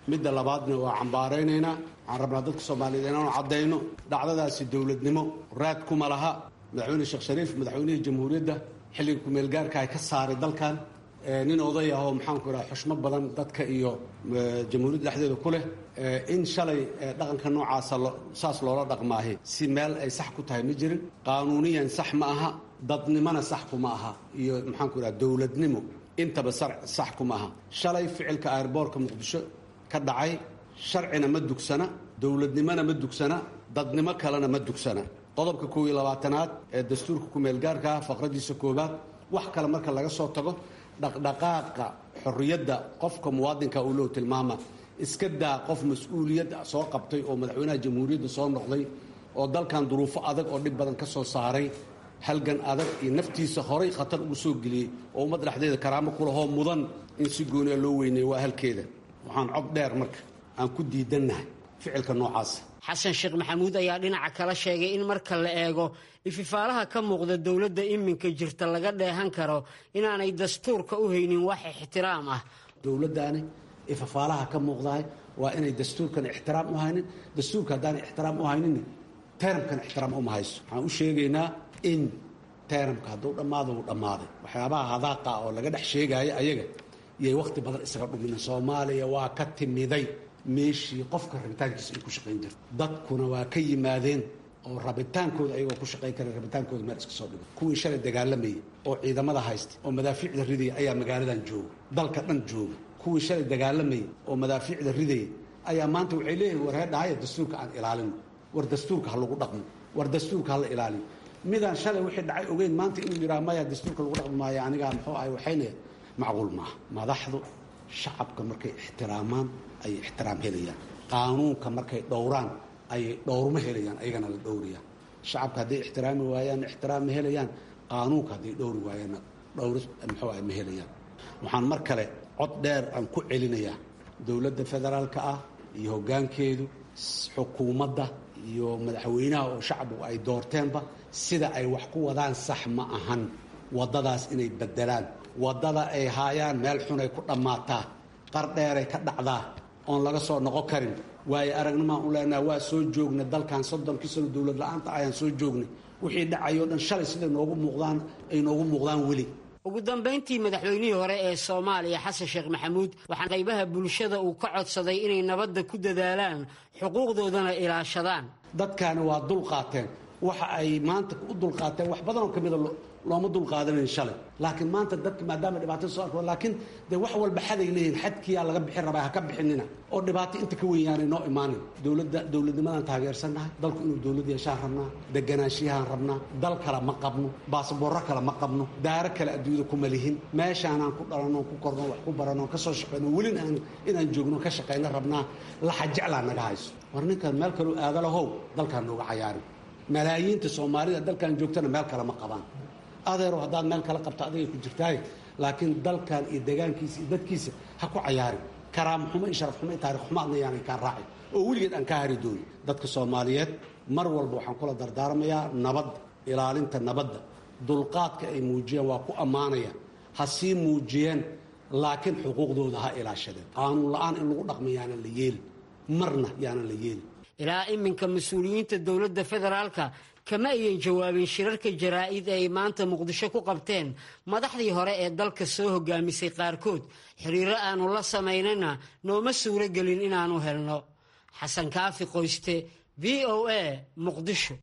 midda labaadna waa cambaaraynaynaa waxaan rabnaa dadka soomaaliyeed inaanu caddayno dhacdadaasi dowladnimo raad kuma laha madaxweyne sheekh shariif madaxweynihii jamhuuriyadda xilliga kumeelgaarka ay ka saaray dalkan nin oday ah oo maxaanku idhaha xushmo badan dadka iyo jamhuuriyadda dhexdeeda ku leh in shalay dhaqanka noocaasa saas loola dhaqmaahi si meel ay sax ku tahay ma jirin qaanuuniyan sax ma aha dadnimona sax kuma aha iyo maxaanku idhaha dowladnimo intaba sax kuma aha shalay ficilka airboorka muqdisho ka dhacay sharcina ma dugsana dowladnimona ma dugsana dadnimo kalena ma dugsana qodobka koob iyo labaatanaad ee dastuurka kumeelgaarka ah faqradiisa koobaad wax kale marka laga soo tago dhaqdhaqaaqa xorriyadda qofka muwaadinka uu loo tilmaama iska daa qof mas-uuliyad soo qabtay oo madaxweynaha jamhuuriyadda soo noqday oo dalkan duruufo adag oo dhib badan ka soo saaray halgan adag iyo naftiisa horay khatar ugu soo geliyey oo ummad dhexdeeda karaamo kulahoo mudan in si gooniya loo weyneeyo waa halkeeda waxaan cod dheer marka aan ku diidannahay ficilka noocaasa xasan sheekh maxamuud ayaa dhinaca kala sheegay in marka la eego ififaalaha ka muuqda dowladda iminka jirta laga dheehan karo inaanay dastuurka u haynin wax ixtiraam ah dowladdaani ififaalaha ka muuqdahay waa inay dastuurkan ixtiraam u haynin dastuurka haddaanay ixtiraam u haynin teramkan ixtiraam uma hayso waxaan u sheegaynaa in teramka hadduu dhammaado uu dhammaaday waxyaabaha hadaaqa oo laga dhex sheegaayo ayaga iyay wakhti badan isaga dhumina soomaaliya waa ka timiday meeshii qofka rabitaankiisa ay ku shaqayn jirto dadkuna waa ka yimaadeen oo rabitaankooda ayagoo ku shaqayn kara rabitaankooda meel iska soo dhigo kuwii shalay dagaalamayay oo ciidamada haysta oo madaafiicda ridaya ayaa magaaladan jooga dalka dhan jooga kuwii shalay dagaalamayay oo madaafiicda ridaya ayaa maanta waxay leeyihin war heedhahaya dastuurka aan ilaalino war dastuurka ha lagu dhaqmo war dastuurka ha la ilaaliyo midaan shalay wixii dhacay ogeyn maanta inuu yidhaha maya dastuurka lagu dhaqmi maayo anigaa muxuu ahay waxayna macquul maaha madaxdu shacabka markay ixtiraamaan ayay ixtiraam helayaan qaanuunka markay dhowraan ayay dhowrmo helayaan ayagana la dhowrayaan shacabka hadday ixtiraami waayaan ixtiraam ma helayaan qaanuunka hadday dhowri waayaanna dhowr muxuu ahay ma helayaan waxaan mar kale cod dheer aan ku celinayaa dowladda federaalka ah iyo hoggaankeedu xukuumadda iyo madaxweynaha oo shacbigu ay doorteenba sida ay wax ku wadaan sax ma ahan waddadaas inay beddelaan waddada ay haayaan meel xunay ku dhammaataa qar dheeray ka dhacdaa oon laga soo noqon karin waayo aragnimaan u leenaha waa soo joognay dalkan soddonkii sano dowlad la-aanta ayaan soo joognay wixii dhacayoo dhan shalay siday noogu muuqdaan ay noogu muuqdaan weli ugu dambayntii madaxweynihii hore ee soomaaliya xasan sheekh maxamuud waxaa qaybaha bulshada uu ka codsaday inay nabadda ku dadaalaan xuquuqdoodana ilaashadaan dadkaani waa dulqaateen waxa ay maanta u dulqaateen wax badanoo ka mida looma dulqaadanayn shalay laakiin maanta dadka maadaama dhibaato soo arko laakiin dee wax walba xaday leeyihin xadkiyaa laga bixin rabaa ha ka bixinina oo dhibaato inta ka weynyaanay noo imaanin dowladda dowladnimadaan taageersannahay dalku inuu dowlad yeeshaan rabnaa deganaanshiyahaan rabnaa dal kale ma qabno baasaboorro kale ma qabno daaro kale adduunyada kuma lihin meeshaanaan ku dhalanno ku korno wax ku baranno ka soo shaqayno welin aan inaan joogno ka shaqayno rabnaa laxa jeclaa naga hayso war ninkan meel kaleu aadalahow dalkaan nooga cayaarin malaayiinta soomaalida dalkan joogtana meel kale ma qabaan adeero haddaad meel kala qabto adigay ku jirtaaye laakiin dalkan iyo degaankiisa iyo dadkiisa ha ku cayaarin karaamo xumo iyo sharaf xumo iyo taarikh xumo adna yaanay kaa raacin oo weligeed aan ka hari doonin dadka soomaaliyeed mar walba waxaan kula dardaarmayaa nabadda ilaalinta nabadda dulqaadka ay muujiyeen waa ku ammaanaya ha sii muujiyeen laakiin xuquuqdooda ha ilaashadeen qaanuun la-aan in lagu dhaqma yaanan la yeelin marna yaanan la yeelin ilaa iminka mas-uuliyiinta dowladda federaalka kama ayan jawaabin shirarka jaraa'id ee ay maanta muqdisho ku qabteen madaxdii hore ee dalka soo hogaamisay qaarkood xiriiro aanu la samaynana nooma suuro gelin inaannu helno xasan kaafi qoyste v o a muqdisho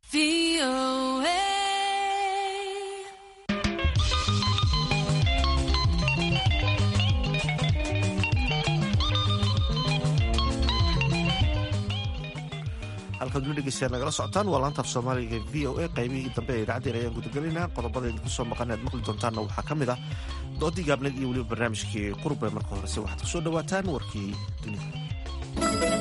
halkaad weli dhegeystayaal nagala socotaan waa laantaaf soomaaliga v o a qaybihii dambe ee idaacadeen ayaan gudagelinaa qodobada idinku soo maqan aad maqli doontaanna waxaa ka mid ah doodii gaabneed iyo weliba barnaamijkii qurbe marka horese waxaad ku soo dhowaataan warkii dunida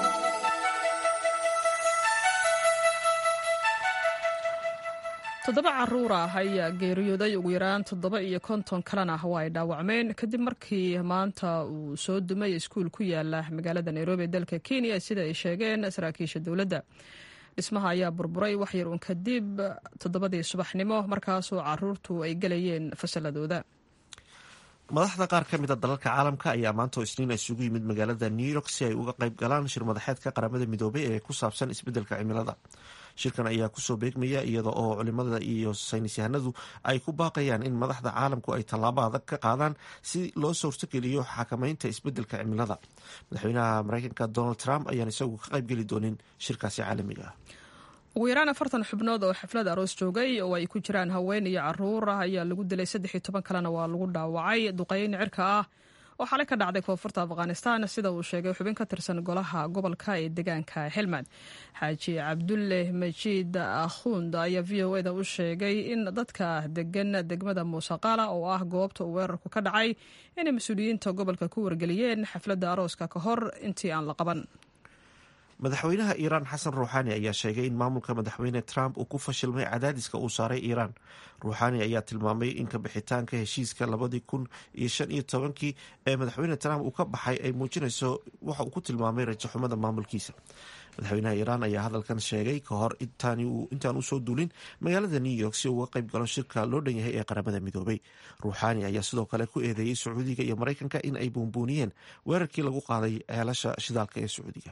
toddoba caruur ah ayaa geeriyooday ugu yaraan toddoba iyo konton kalena waa ay dhaawacmeen kadib markii maanta uu soo dumay iskuul ku yaala magaalada nairobi ee dalka kenya sida ay sheegeen saraakiisha dowladda dhismaha ayaa burburay waxyar uun kadib toddobadii subaxnimo markaasoo caruurtu ay gelayeen fasaladooda madaxda qaar ka mida dalalka caalamka ayaa maanta oo isniin isugu yimid magaalada new york si ay uga qayb galaan shir madaxeedka qaramada midoobay ee ku saabsan isbeddelka cimilada shirkan ayaa kusoo beegmaya iyada oo culimada iyo saynis yahanadu ay ku baaqayaan in madaxda caalamku ay tallaabo adag ka qaadaan si loo suurtogeliyo xakameynta isbeddelka cimilada madaxweynaha mareykanka donald trump ayaan isagu ka qaybgeli doonin shirkaasi caalamiga ah ugu yaraan afartan xubnood oo xaflad aroos joogay oo ay ku jiraan haween iyo caruur ah ayaa lagu dilay saddex iyo toban kalena waa lagu dhaawacay duqeyn cirka ah oo xalay ka dhacday koonfurta afghanistan sida uu sheegay xubin ka tirsan golaha gobolka ee deegaanka helmand xaaji cabdulle majiid akhund ayaa v o eda u sheegay in dadka degan degmada muusaqala oo ah goobta uu weerarku ka dhacay inay mas-uuliyiinta gobolka ku wargeliyeen xafladda arooska ka hor intii aan la qaban madaxweynaha iiraan xasan ruuxaani ayaa sheegay in maamulka madaxweyne trump uu ku fashilmay cadaadiska uu saaray iiraan ruuxaani ayaa tilmaamay in kabixitaanka heshiiska labadii kun iyo shan iyo tobankii ee madaxweyne trump uu ka baxay ay muujinayso waxa uu ku tilmaamay rajaxumada maamulkiisa madaxweynaha iiraan ayaa hadalkan sheegay ka hor intaan usoo duulin magaalada new york si uga qayb galo shirka loo dhan yahay ee qaramada midoobay ruuxaani ayaa sidoo kale ku eedeeyey sacuudiga iyo maraykanka in ay buunbuuniyeen weerarkii lagu qaaday ceelasha shidaalka ee sacuudiga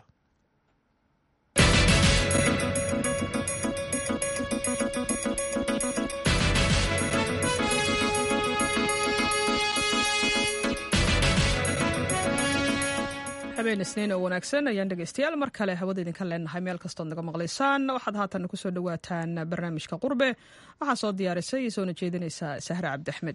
habeen isniin oo wanaagsan ayaan dhegeystayaal mar kale hawada idinka leenahay meel kastood naga maqlaysaan waxaad haatan kusoo dhawaataan barnaamijka qurbe waxaa soo diyaarisay soona jeedinaysa sahre cabdi axmed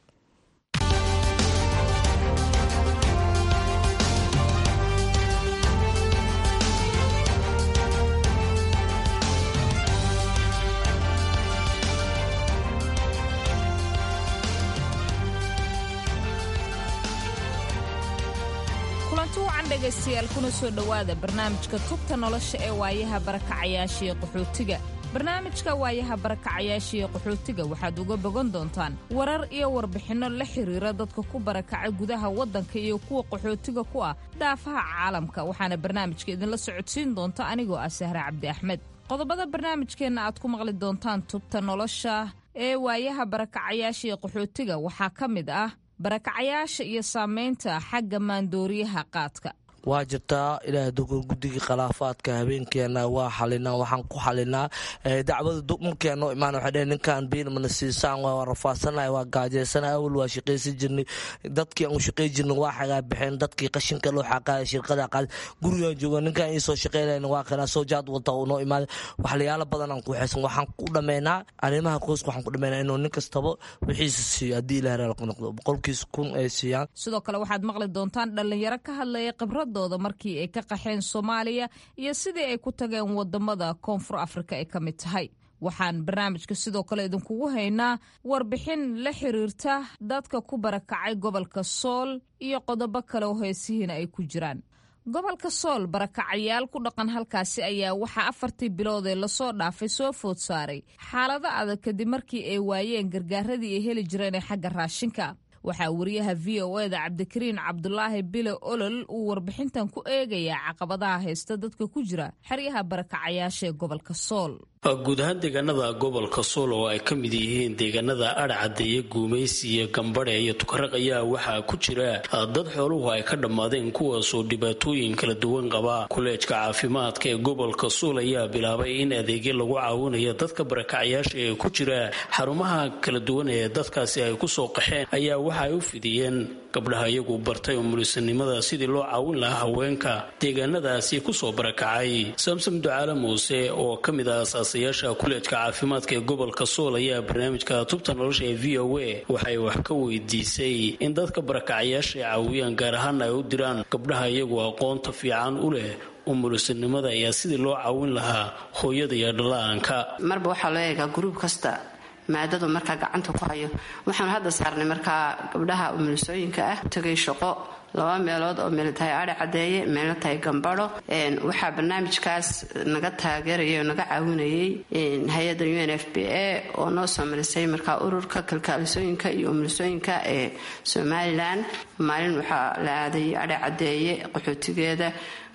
kulanti wacan dhegaystayaal kuna soo dhowaada barnaamijka tubta nolosha ee waayaha barakacayaashiiyo qaxootiga barnaamijka waayaha barakacayaashiiyo qaxootiga waxaad uga bogan doontaan warar iyo warbixinno la xiriira dadka ku barakacay gudaha waddanka iyo kuwa qaxootiga ku ah dhaafaha caalamka waxaana barnaamijka idinla socodsiin doonta anigoo ah sahre cabdi axmed qodobada barnaamijkeenna aad ku maqli doontaan tubta nolosha ee waayaha barakacayaashiiyo qaxootiga waxaa ka mid ah barakacayaasha iyo saamaynta xagga maandooriyaha qaadka waa jirtaa ilaah dogo guddigii khilaafaadka habeenkeena waa xalinaa waxaan ku xalinaa dacwada markeeno imaan waxay dheheen ninkan biilmana siisaan waa rafaadsanay waa gaajeysana awal waa shaqaysan jirnay dadkii aan u shaqay jirnay waa xagaa baxeen dadkii qashinka loo xaqaaya shirqada qaad gurigaan jooga ninkan ii soo shaqaynayn waa kanaa soo jaad wata uu noo imaaday waxlayaalo badan aan ku xeesan waxaan ku dhammaynaa arrimaha qoyska waxaan ku dhammaynaa inuu nin kastaba wixiisa siiyo haddii ilaah raal ku noqdo boqolkiis kun ay siiyaan sidoo kale waxaad maqli doontaan dhallinyaro ka hadlaya khibrada markii ay ka qaxeen soomaaliya iyo sidii ay ku tageen wadamada koonfur afrika ay ka mid tahay waxaan barnaamijka sidoo kale idinkugu haynaa warbixin la xiriirta dadka ku barakacay gobolka sool iyo qodobo kale oo heesihiina ay ku jiraan gobolka sool barakacayaal ku dhaqan halkaasi ayaa waxaa afartii bilood ee lasoo dhaafay soo food saaray xaalado adag kadib markii ay waayeen gargaaradii ay heli jireen ee xagga raashinka waxaa wariyaha v o eda cabdikariin cabdulaahi bile olol uu warbixintan ku eegayaa caqabadaha haysta dadka ku jira xeryaha barakacayaasha ee gobolka sool guud ahaan deegaanada gobolka sool oo ay ka mid yihiin deegaanada adhcadeeye guumaysi iyo gambadhe iyo tukaraq ayaa waxaa ku jira dad xooluhu ay ka dhammaadeen kuwaasoo dhibaatooyin kala duwan qaba kuleejka caafimaadka ee gobolka sool ayaa bilaabay in adeegyo lagu caawinayo dadka barakacayaasha ee ku jira xarumaha kala duwan ee dadkaasi ay kusoo qaxeen ayaa waxa ay u fidiyeen gabdhaha iyagu bartay umulisanimada sidii loo caawin lahaa haweenka deegaanadaasi kusoo barakacay samsom ducaale muuse oo ka mid ah asaasayaasha kuleejka caafimaadka ee gobolka sool ayaa barnaamijka tubta nolosha ee v o a waxay wax ka weydiisay in dadka barakacayaasha ay caawiyaan gaar ahaan ay u diraan gabdhaha iyagu aqoonta fiican u leh umulisanimada ayaa sidii loo caawin lahaa hooyada iyo dhalaanka marba waxaa loo eegaa gruub kasta maadadu markaa gacanta ku hayo waxaanu hadda saarnay markaa gabdhaha umulisooyinka ah tagay shaqo laba meelood oo meel tahay adhi cadeeye meelna tahay gambadho waxaa barnaamijkaas naga taageerayay oo naga caawinayay hay-adda u n f b a oo noo soo marisay markaa ururka kalkaalisooyinka iyo umulisooyinka ee somalilan maalin waxaa la aaday adhi cadeeye qaxootigeeda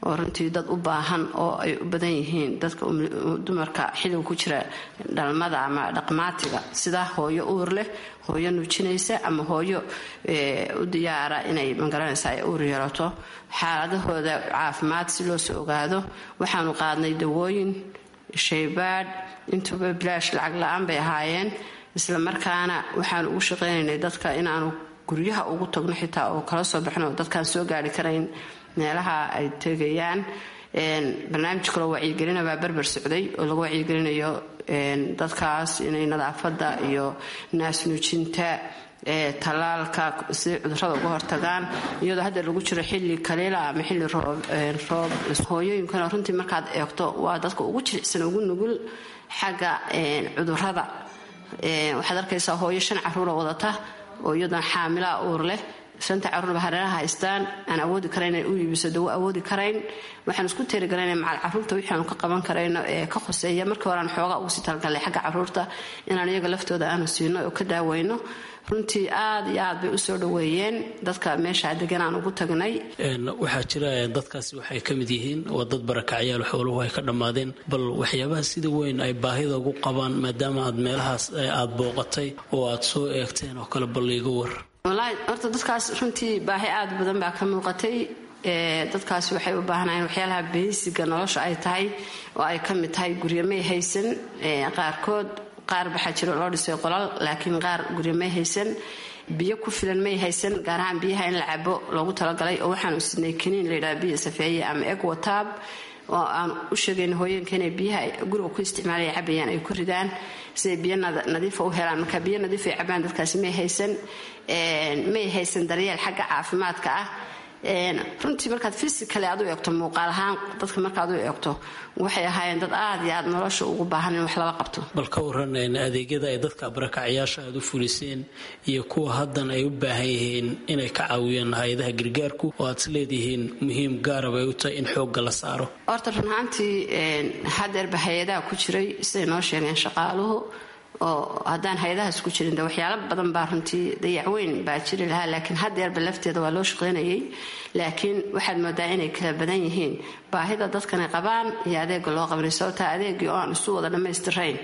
oo runtii dad u baahan oo ay u badan yihiin dadka dumarka xilliga ku jira dhalmada ama dhaqmaatiga sida hooyo uur leh hooyo nuujinaysa ama hooyo u diyaara inay magaranaysa ay uur yeelato xaaladahooda caafimaad si loo soo ogaado waxaanu qaadnay dawooyin shaybaadh intuba bilaash lacag la-aan bay ahaayeen isla markaana waxaanu ugu shaqaynaynay dadka inaanu guryaha ugu tagno xitaa oo kala soo baxno oo dadkaan soo gaari karayn meelaha ay tegayaan barnaamij kaloo wacyigelina baa berber socday oo lagu wacyigelinayo dadkaas inay nadaafadda iyo naasnuujinta talaalka si cudurada uga hortagaan iyadoo hadda lagu jiro xili kaliila ama xili roob hooyooyinkana runtii markaad eegto waa dadka ugu jilicsan ugu nugul xagga cudurada waxaad arkaysaa hooyo shan caruura wadata oo iyadoon xaamilaa uur leh shanta caruurba hareeraha haystaan aan awoodi karayn inay u iibiso dawo awoodi karayn waxaan isku teerigalayna macal caruurta wixii aanu ka qaban karayno ee ka hoseeya markii hore aan xoogaa ugu sii talgalnay xagga caruurta inaan iyaga laftooda aanu siino oo ka daaweyno runtii aad iyo aad bay usoo dhaweeyeen dadka meesha degan aan ugu tagnay waxaa jira dadkaasi waxay ka mid yihiin waa dad barakacyaal xooluhu ay ka dhammaadeen bal waxyaabaha sida weyn ay baahida ugu qabaan maadaama aad meelahaas aad booqatay oo aad soo eegteen oo kale bal iiga war wallaahi horta dadkaas runtii baahi aad badan baa ka muuqatay dadkaasi waxay u baahnayeen waxyaalaha beysiga nolosha ay tahay oo ay ka mid tahay guryamay haysan qaarkood qaar waxaa jiro loo dhisay qolal laakiin qaar guryo may haysan biyo ku filan may haysan gaar ahaan biyaha in la cabo loogu talagalay oo waxaanu sinay kaniin layidhaha biyo safeeye ama eg wataab oo aan u sheegayn hooyeenka inay biyaha guriga ku isticmaalaya cabayaan ay ku ridaan siday biyo nadiifa u helaan marka biyo nadiif ay cabaan dadkaasi may haysan may haysan daryeel xagga caafimaadka ah runtii markaad fysicaly aad u eegto muuqaal ahaan dadka markaad u eegto waxay ahaayeen dad aad iyo aad nolosha ugu baahan in wax lala qabto bal ka waran adeegyada ay dadka barakacyaasha aad u fuliseen iyo kuwa haddan ay u baahan yihiin inay ka caawiyaan hay-adaha gargaarku oo aad is leedihiin muhiim gaarab ay u tahay in xoogga la saaro horta run ahaantii hadeerba hay-adaha ku jiray siday noo sheegeen shaqaaluhu oo haddaan hay-adahaas ku jirin de waxyaalo badan baa runtii dayacweyn baa jiri lahaa laakiin hadeerba lafteeda waa loo shaqaynayay laakiin waxaad moodaa inay kala badan yihiin baahida dadkanay qabaan iyo adeega loo qabanay sababtaa adeegii oo aan isu wada dhammaystirayn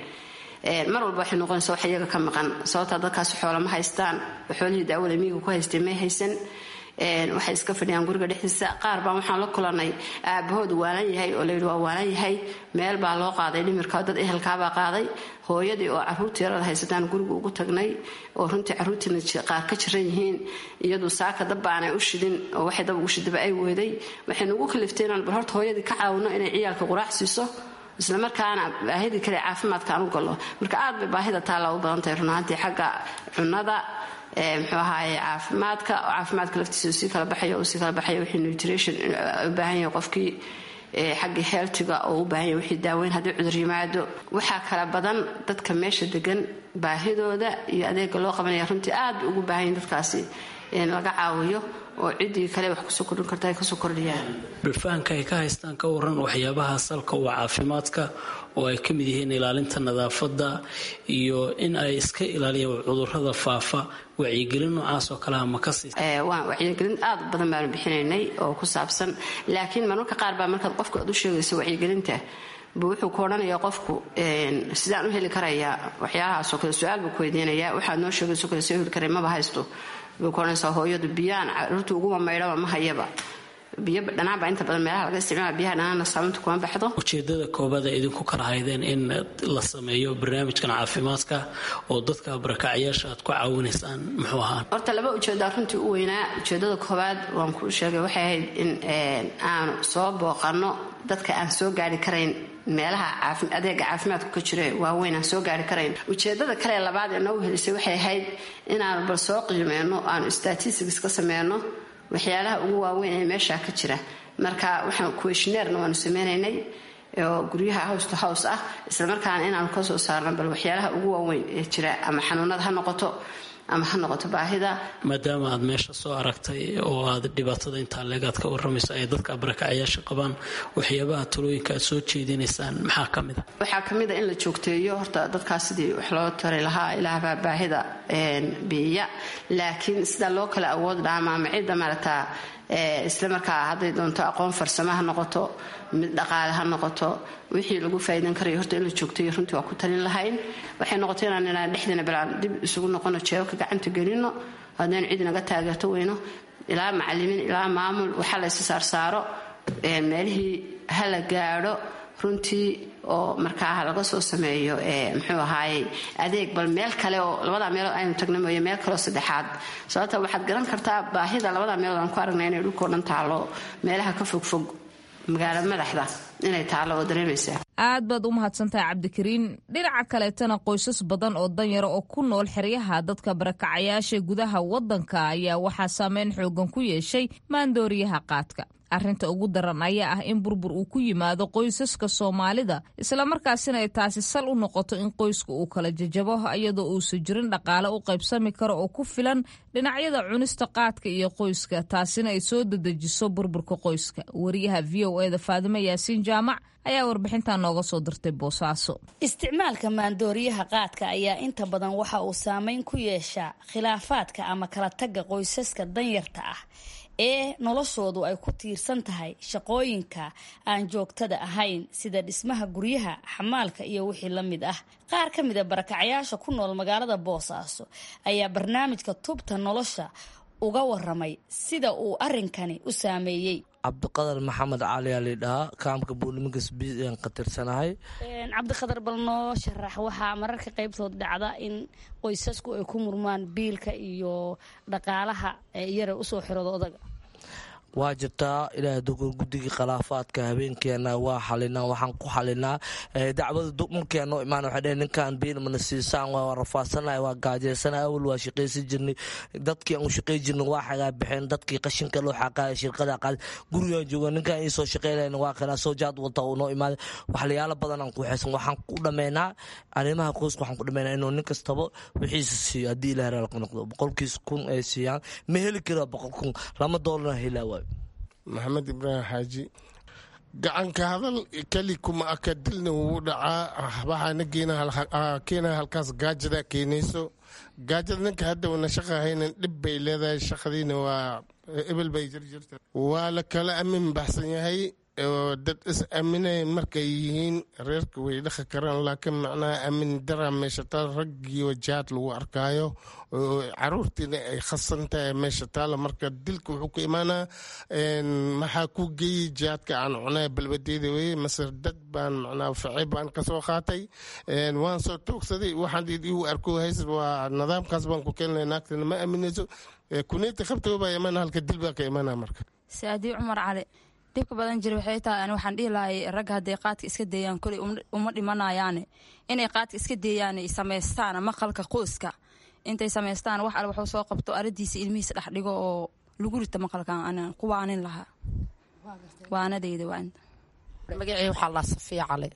mar walba waxay noqonaysa wax iyaga ka maqan sababtaa dadkaas xoola ma haystaan xoolihii daawada miyiga ku haystay may haysan waxay iska fadhiyaan guriga dhexdiisa qaar baan waxaan la kulanay aabahoodu waalan yahay oo layidhi waa waalan yahay meel baa loo qaaday dhimirka dad ehelkaabaa qaaday hooyadii oo caruurta yarada haysataan guriga ugu tagnay oo runtii caruurtiina qaar ka jiran yihiin iyadu saaka dabbaanay u shidin oo waxay dab ugu shidaba ay weeday waxay nugu kaliftay inaan bal horta hooyadii ka caawino inay ciyaalka quraac siiso islamarkaana baahidii kale caafimaadka aan u gallo marka aad bay baahida taalla u badan tahay runaantii xagga cunada muxuu ahaaye caafimaadka oo caafimaadka laftiisa sii kala baxayo uu sii kala baxayo wixii nutrition u baahan yahay qofkii xaggii heeltiga oo u baahan yahay wixii daaweyn haddii cudur yimaado waxaa kala badan dadka meesha degan baahidooda iyo adeega loo qabanaya runtii aad bay ugu baahan yahin dadkaasi in laga caawiyo oo ciddii kale wax kusoo kordhin karta ay kasoo kordhiyaan balfahanka ay ka haystaan ka waran waxyaabaha salka waa caafimaadka oo ay ka mid yihiin ilaalinta nadaafadda iyo in ay iska ilaaliyaan cudurada faafa wacyigelin noocaas oo kaleha ma ka siisa wacyigelin aad badan baanu bixinaynay oo ku saabsan laakiin marmarka qaar baa markaad qofka aad u sheegayso wacyigelinta buu wuxuu ku odhanayaa qofku sidaan u heli karayaa waxyaalahaasoo kale su-aal buu ku weydiinayaa waxaad noo sheegayso kale soo heli karay maba haysto buu ku odhanaysaa hooyadu biyaan caruurta uguma maydhaba ma hayaba biyo dhanaan baa inta badan meelaha laga isticmaala biyaha dhanaanna saamunta kuma baxdo ujeedada koobaad ee idinku kala haydeen in la sameeyo barnaamijkan caafimaadka oo dadka barakacyaasha aad ku caawinaysaan muxuu ahaa horta laba ujeedaa runtii u weynaa ujeedada koobaad waan kuu sheegay waxay ahayd in aanu soo booqanno dadka aan soo gaari karayn meelaha adeega caafimaadku ka jira waaweyn aan soo gaari karayn ujeedada kale labaad ee noogu helisay waxay ahayd inaanu bal soo qiimeyno aanu statistics ka sameyno waxyaalaha ugu waaweyn ee meesha ka jira marka waxaan kuweshneerna waanu sameynaynay oo guryaha house to house ah islamarkaana inaanu kasoo saarno bal waxyaalaha ugu waaweyn ee jira ama xanuunada ha noqoto ama ha noqoto baahida maadaama aad meesha soo aragtay oo aad dhibaatada intaa leegaad ka waramayso ay dadka barakacayaasha qabaan waxyaabaha talooyinka aad soo jeedinaysaan maxaa ka mid a waxaa ka mid a in la joogteeyo horta dadkaas sidii wax loo tari lahaa ilaahbaa baahida biiya laakiin sidaa loo kala awood dhaama ama cidda maaragtaa isla markaa hadday doonto aqoon farsamo ha noqoto mid dhaqaale ha noqoto wixii lagu faa'iidan karayo horta in la joogtayo runtii waa ku talin lahayn waxay noqotay inaan inaan dhexdiina bilaan dib isugu noqono jeebabka gacanta gelino haddaynu cid naga taageerto weyno ilaa macalimiin ilaa maamul waxaa la ysa saarsaaro meelihii ha la gaadho runtii oo markaa laga soo sameeyo muxuu ahaayey adeeg bal meel kale oo labadaa meelood aynu tagna mooye meel kaleoo saddexaad sababta waxaad garan kartaa baahida labadaa meelood aan ku aragnay inay dhulkao dhan taalo meelaha ka fogfog magaalo madaxda inay taalo oo dareemaysaa aad baad u mahadsantahay cabdikariin dhinaca kaleetana qoysas badan oo danyara oo ku nool xeryaha dadka barakacayaasha gudaha waddanka ayaa waxaa saameyn xoogan ku yeeshay maandooriyaha qaadka arrinta ugu daran ayaa ah in burbur uu ku yimaado qoysaska soomaalida islamarkaasina ay taasi sal u noqoto in qoyska uu kala jajabo iyadoo uusan jirin dhaqaale u qaybsami karo oo ku filan dhinacyada cunista qaadka iyo qoyska taasina ay soo dedejiso burburka qoyska wariyaha v o eda faadimo yaasiin jaamac ayaa warbixintan nooga soo dirtay boosaaso isticmaalka maandooriyaha qaadka ayaa inta badan waxa uu saameyn ku yeeshaa khilaafaadka ama kala tagga qoysaska danyarta ah ee noloshoodu ay ku tiirsan tahay shaqooyinka aan joogtada ahayn sida dhismaha guryaha xamaalka iyo wixii la mid ah qaar ka mid a barakacayaasha ku nool magaalada boosaaso ayaa barnaamijka tubta nolosha uga waramay sida uu arrinkani u saameeyey cabdiqadar maxamed cali aa laydhahaa kaamka buuliminkas bian ka tirsanahay cabdiqadar bal noo sharax waxaa mararka qaybtood dhacda in qoysasku ay ku murmaan biilka iyo dhaqaalaha yara usoo xirooda odaga waa jirtaa ilaahay dogoor guddigii khilaafaadka habeenkeena waa xalinaa waxaan ku xalinaa dacwada dumarkeeno imaan waxay dheheen ninkan biil mana siisaan waa rafaadsanay waa gaajeysana awal waa shaqaysan jirnay dadkii aan u shaqay jirnay waa xagaa baxeen dadkii qashinka loo xaqaaya shirkada qaad gurigaan jooga ninkan ii soo shaqaylayn waa kanaa soo jaad wata uu noo imaaday waxlayaalo badan aan ku xeesan waxaan ku dhammaynaa arrimaha qoyska waxaan ku dhammaynaa inuu nin kastaba wixiisa siiyo haddii ilaah raalka noqdo boqolkiis kun ay siiyaan ma heli kara boqol kun lama doolarna helaa waay maxamed ibraahim xaaji gacanka hadal keli kuma aka dilna wuu dhacaa waxaana keena halkaas gaajada keenayso gaajada ninka hadda wana shaqa haynan dhib bay leedahay shaqadiina waa ebel bay jirjirta waa la kala amin baxsan yahay oo dad is aaminay markay yihiin reerka way dhaqi karaan laakiin macnaha aamin dara meesha taal raggiioo jaad lagu arkaayo oo caruurtiina ay khasan tahay meesha taala marka dilka wuxuu ku imaanaa maxaa ku geeyey jaadka aan cunay balbadeeda weye mase dad baan macnaha facay baan kasoo qaatay waan soo toogsaday waxaan igu arko hays waa nidaamkaas baan ku keenay naagtana ma aaminayso kuneyti qabtoo baa imaana halka dil baa ka imaana marka saadii cumar cali dhibka badan jira waxay tahay ani waxaan dhihi lahay ragga hadday qaadka iska deeyaan koley uma dhimanayaane inay qaadka iska deeyaan ay samaystaan maqalka qoyska intay samaystaan wax alle waxuu soo qabto aradiisa ilmihiisa dhex dhigo oo lagu rita maqalkan anaan ku waanin lahaa waanadayda waa magacii waxaa laa safiya cali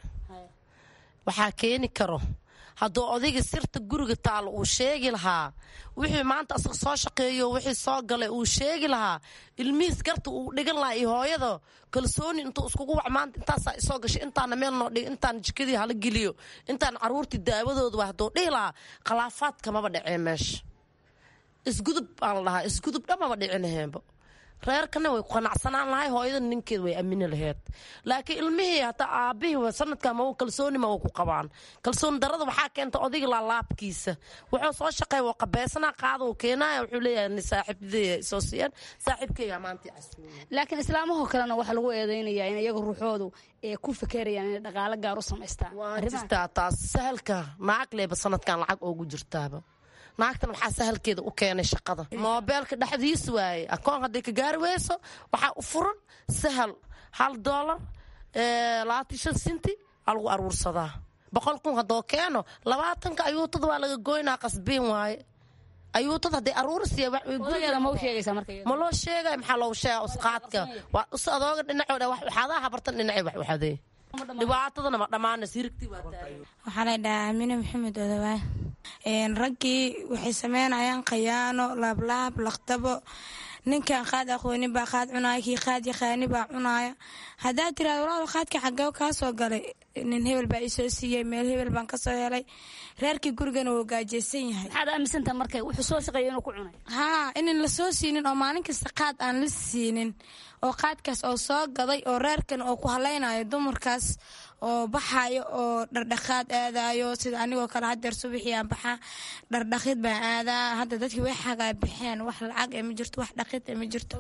waxaa keeni karo hadduu odayga sirta guriga taalo uu sheegi lahaa wixii maanta asaga soo shaqeeyo wixii soo galay uu sheegi lahaa ilmihiis garta uu dhigan lahaa iyo hooyada kalsooni intuu iskugu wac maanta intaasaa isoo gashay intaana meel noo dhig intaan jikadii hala geliyo intaan caruurtii daawadooda waa hadduu dhihi lahaa khilaafaadka maba dhacee meesha isgudub baan la dhahaa isgudub dhamaba dhicinaheenba reerkana way ku qanacsanaan lahay hooyada ninkeed way aamini laheyd laakiin ilmihii hataa aabihii sanadka ma kalsoonima way ku qabaan kalsooni darada waxaa keenta odayga laalaabkiisa wuxuu soo shaqeey waa qabeysana qaada uu keenaya wuxuu leeyahay saaxiibadey soo siiyeen saaxiibkeyga maanta laakiin islaamahoo kalena waxaa lagu eedeynayaa in iyaga ruuxoodu ee ku fekerayaan inay dhaqaalo gaar u samaystaan waa jirtaa taas sahalka naag leeba sanadkan lacag oogu jirtaaba naagtan waxaa sahalkeeda u keenay shaqada moobeelka dhexdiis waaye akoon hadday ka gaari weyso waxaa u furan sahal hal doolar labaatan shan sinti aa lagu aruursadaa boqol kun haddoo keeno labaatanka ayuutada waa laga goynaa qasbiin waaye ayuutada hadday aruursiya ma loo sheegay maxaa loogu sheega usqaadka waa us adooga dhinacooda waxaadaha habartan dhinacay wax waxadee dhibaatadana ma dhammaana sirigtii waa waxaa la dhahaa amine maxamed odawaa raggii waxay sameynayaan khayaano laablaab laqdabo ninkan qaad aqoonin baa qaad cunaaya kii qaad yaqaani baa cunaaya haddaad tiraado walaal qaadka xagee kaa soo galay nin hebel baa isoo siiyey meel hebel baan kasoo helay reerkii gurigana wuu gaajeysan yahay maxaad aaminsantaha marka wuxuu soo shaqeeya inuu ku cunay haa inan la soo siinin oo maalin kasta qaad aan la siinin oo qaadkaas oo soo gaday oo reerkan oo ku halaynayo dumarkaas oo baxayo oo dhardhaqaad aadayo sida anigoo kale hadeer subaxii aan baxaa dhardhaqid baan aadaa hadda dadkii way xagaa baxeen wax lacag ee ma jirto wax dhaqid ee ma jirto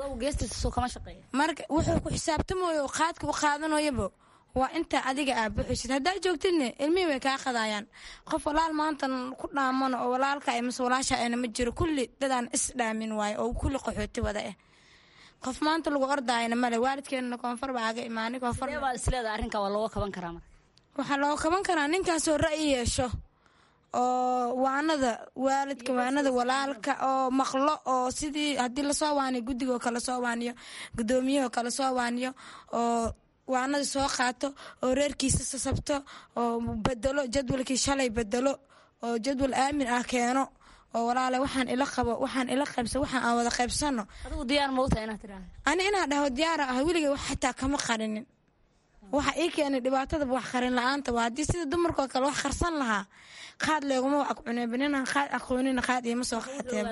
marka wuxuu ku xisaabtamayo qaadka u qaadanayobo waa inta adiga aa buxisid haddaa joogtidne ilmihii way kaa qadayaan qof walaal maantan ku dhaamano oo walaalka mase walaasha ana ma jiro kulli dadaan is dhaamin waayo oo kulli qaxooti wada ah qof maanta lagu ordaayana male waalidkeenana koonfur baa aga imaanay isleeda arrinka waa looga kaban karaa marka waxaa looga kaban karaa ninkaasoo ra'yi yeesho oo waanada waalidka waanada walaalka oo maqlo oo sidii haddii lasoo waaniyo guddigoo kale soo waaniyo gudoomiyahoo kale soo waaniyo oo waanada soo qaato oo reerkiisa sasabto oo bedelo jadwalkii shalay bedelo oo jadwal aamin ah keeno oo walaale waxaan ila qabo waxaan ila qaybsa waxaan aan wada qaybsano adigu diyaar mawta inaad tiraahdo ani inaa dhaho diyaara ah weligay wax xitaa kama qarinin waxa ii keenay dhibaatada wax qarin la-aanta waa haddii sida dumarkoo kale wax qarsan lahaa qaad leeguma wax cuneebaninaan qaad aqoonina qaad iima soo qaateen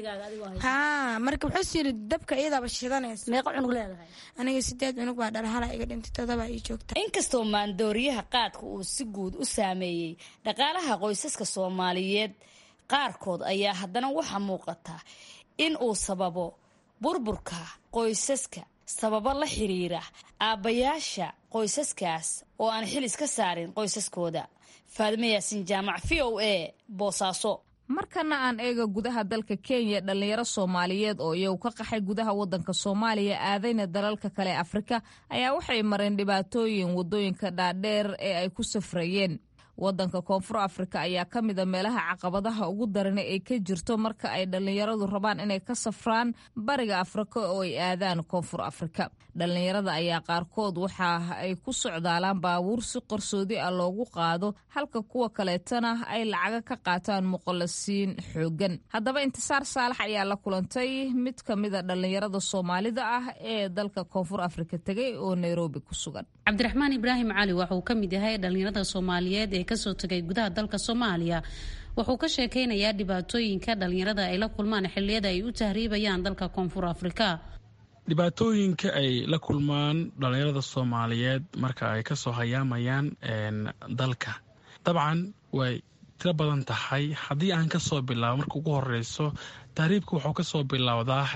haa marka wuxuu yiri dabka iyadaaba shidanaysa meeqa cunug leedahay aniga sideed cunug baa dhalhala iga dhintay todoba ii joogta inkastoo maandooriyaha qaadka uu si guud u saameeyey dhaqaalaha qoysaska soomaaliyeed qaarkood ayaa haddana waxaa muuqata in uu sababo burburka qoysaska sababo la xiriira aabbayaasha qoysaskaas oo aan xil iska saarin qoysaskooda faadime yaasin jaamac v o a boosaaso markana aan eega gudaha dalka kenya dhallinyaro soomaaliyeed oo iyagu ka qaxay gudaha wadanka soomaaliya aadayna dalalka kale ee afrika ayaa waxay mareen dhibaatooyin wadooyinka dhaadheer ee ay ku safrayeen wadanka koonfur afrika ayaa ka mida meelaha caqabadaha ugu darana ay ka jirto marka ay dhallinyaradu rabaan inay ka safraan bariga afrika oo ay aadaan koonfur afrika dhallinyarada ayaa qaarkood waxa ay ku socdaalaan baabuur si qarsoodi ah loogu qaado halka kuwa kaleetana ay lacaga ka qaataan muqallasiin xoogan haddaba intisaar saalax ayaa la kulantay mid ka mida dhallinyarada soomaalida ah ee dalka koonfur afrika tegay oo nairobi ku sugan cabdiraxmaan ibraahim cali waxa uu ka mid yahay dhallinyarada soomaaliyeed ee kasoo tegay gudaha dalka soomaaliya wuxuu ka sheekeynayaa dhibaatooyinka dhallinyarada ay la kulmaan xilliyada ay u tahriibayaan dalka koonfur afrika dhibaatooyinka ay la kulmaan dhallinyarada soomaaliyeed marka ay kasoo hayaamayaan dalka dabcan way tiro badan tahay haddii aan kasoo bilaabo marka ugu horeyso tahriibka wuxuu kasoo bilowdaa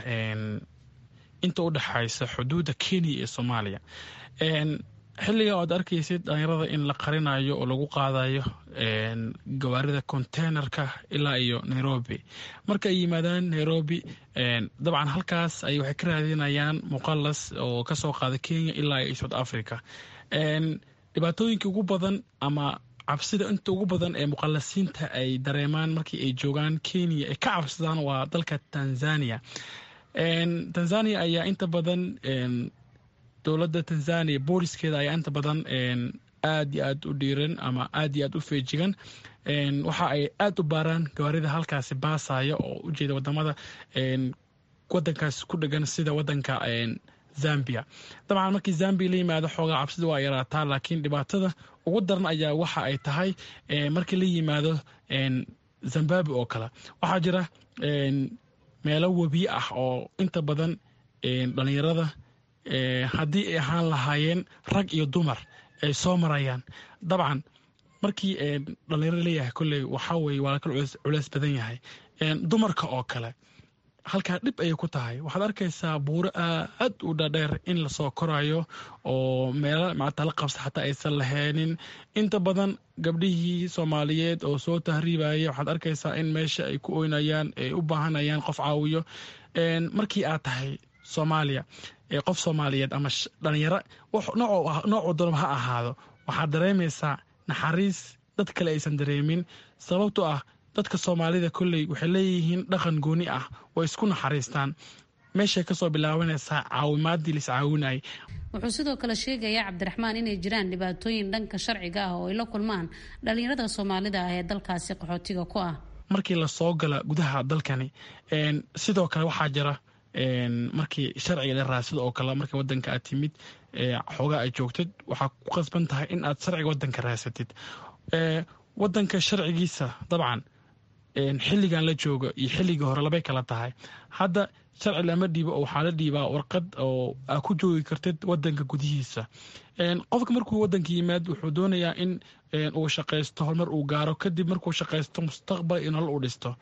inta u dhexaysa xuduudda kenya iyo soomaaliya xilliga oad arkaysid dhalinyarada in la qarinayo oo lagu qaadayo gawaarida containerka ilaa iyo nairobi marka ay yimaadaan nairobi dabcan halkaas ay waxay ka raadinayaan muqalas oo kasoo qaada kenya ilaa iyo south africa dhibaatooyinka ugu badan ama cabsida inta ugu badan ee muqalasiinta ay dareemaan markii ay joogaan kenya ay ka cabsadaan waa dalka tanzania tanzania ayaa inta badan dowladda tanzania booliskeeda ayaa inta badan aad iyo aad u dhiiran ama aad iyo aad u feejigan waxa ay aad u baaraan gawaarida halkaasi baasaya oo ujeeda wadamada wadankaas ku dhegan sida wadanka zambia dabcan markii zambia la yimaado xoogaa cabsida waa yaraataa laakiin dhibaatada ugu daran ayaa waxa ay tahay markii la yimaado zimbabwe oo kale waxaa jira meelo webi ah oo inta badan dhalinyarada haddii ay ahaan lahaayeen rag iyo dumar ay soo marayaan dabcan markii dhalinyaro leeyahay kolley waxaa weye waa lakala culeys badan yahay dumarka oo kale halkaa dhib ayay ku tahay waxaad arkaysaa buuro aad u dhadheer in lasoo korayo oo meelo macata la qabsa xataa aysan laheenin inta badan gabdhihii soomaaliyeed oo soo tahriibaya waxaad arkaysaa in meesha ay ku oynayaan ay u baahanayaan qof caawiyo markii aad tahay soomaaliya qof soomaaliyeed ama dhalinyaro noocuu doonaba ha ahaado waxaad dareemaysaa naxariis dad kale aysan dareemin sababtoo ah dadka soomaalida kolley waxay leeyihiin dhaqan gooni ah oo isku naxariistaan meeshay kasoo bilaabanaysaa caawimaadii lis caawinayay wuxuu sidoo kale sheegayaa cabdiraxmaan inay jiraan dhibaatooyin dhanka sharciga ah oo ay la kulmaan dhalinyarada soomaalida ah ee dalkaasi qaxootiga ku ah markii lasoo gala gudaha dalkani sidoo kale waxaa jira markii sharciga la raadsado oo kale markii wadanka aad timid xoogaa aad joogtid waxaa ku qasban tahay in aad sharciga wadanka raadsatid wadanka sharcigiisa dabcan xilligan la jooga iyo xilligii hore labay kala tahay hadda sharci lama dhiibo oo waxaa la dhiibaa warqad oo aa ku joogi kartid wadanka gudihiisa qofka markuu wadanka yimaad wuxuu doonayaa in uu shaqaysto horumar uu gaaro kadib markuu shaqaysto mustaqbal iyo nolol uu dhisto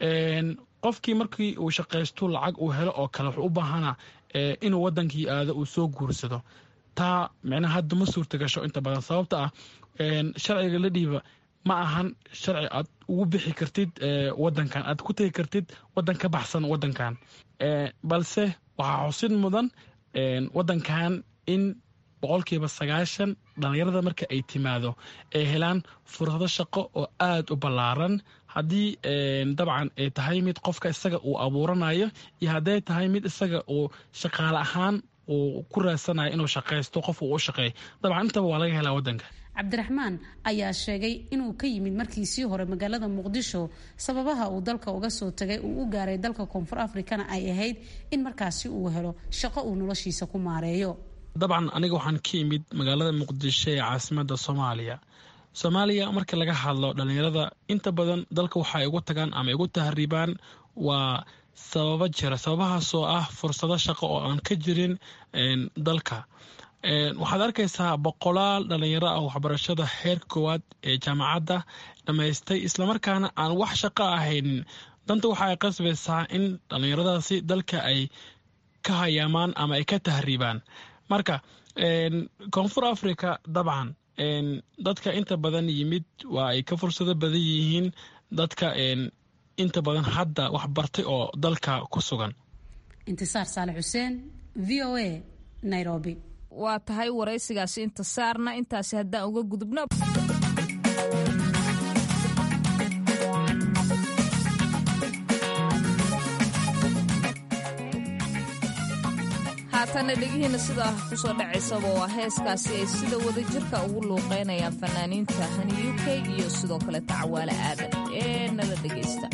qofkii markii uu shaqaysto lacag uu helo oo kale wuxuu u baahana inuu wadankii aado uu soo guursado taa micnaha hadda ma suurta gasho inta badan sababta ah sharciga la dhiiba ma ahan sharci aad ugu bixi kartid wadankan aad ku tegi kartid wadan ka baxsan wadankan balse waxaa xusid mudan wadankan in boqolkiiba sagaashan dhallinyarada marka ay timaado ay helaan fursado shaqo oo aada u ballaaran haddii dabcan ay tahay mid qofka isaga uu abuuranayo iyo hadday tahay mid isaga uu shaqaale ahaan uu ku raadsanayo inuu shaqaysto qof uu u shaqeey dabcan intaba waa laga helaa wadanka cabdiraxmaan ayaa sheegay inuu ka yimid markiisii hore magaalada muqdisho sababaha uu dalka uga soo tagay uu u gaaray dalka koonfur afrikana ay ahayd in markaasi uu helo shaqo uu noloshiisa ku maareeyo dabcan aniga waxaan ka imid magaalada muqdisho ee caasimada soomaaliya soomaaliya marka laga hadlo dhallinyarada inta badan dalka waxa ay ugu tagaan ama ay ugu tahriibaan waa sababo jira sababahaasoo ah fursado shaqo oo aan ka jirin dalka waxaad arkaysaa boqolaal dhallinyaro ah waxbarashada heer koowaad ee jaamacadda dhammaystay islamarkaana aan wax shaqo ahaynin danta waxa ay qasbaysaa in dhallinyaradaasi dalka ay ka hayaamaan ama ay ka tahriibaan marka koonfur africa dabcan dadka inta badan yimid waa ay ka fursado badan yihiin dadka inta badan hadda wax bartay oo dalka ku sugan intisaar saale xuseen v o a nairobi waa tahay waraysigaasi intisaarna intaasi haddaan uga gudubno haatana dhegihiina sidaa kusoo dhacaysaba waa heeskaasi ay sida wada jirka ugu luuqeynayaan fanaaniinta hani u k iyo sidoo kale tacawaale aadan ee nala dhegaysta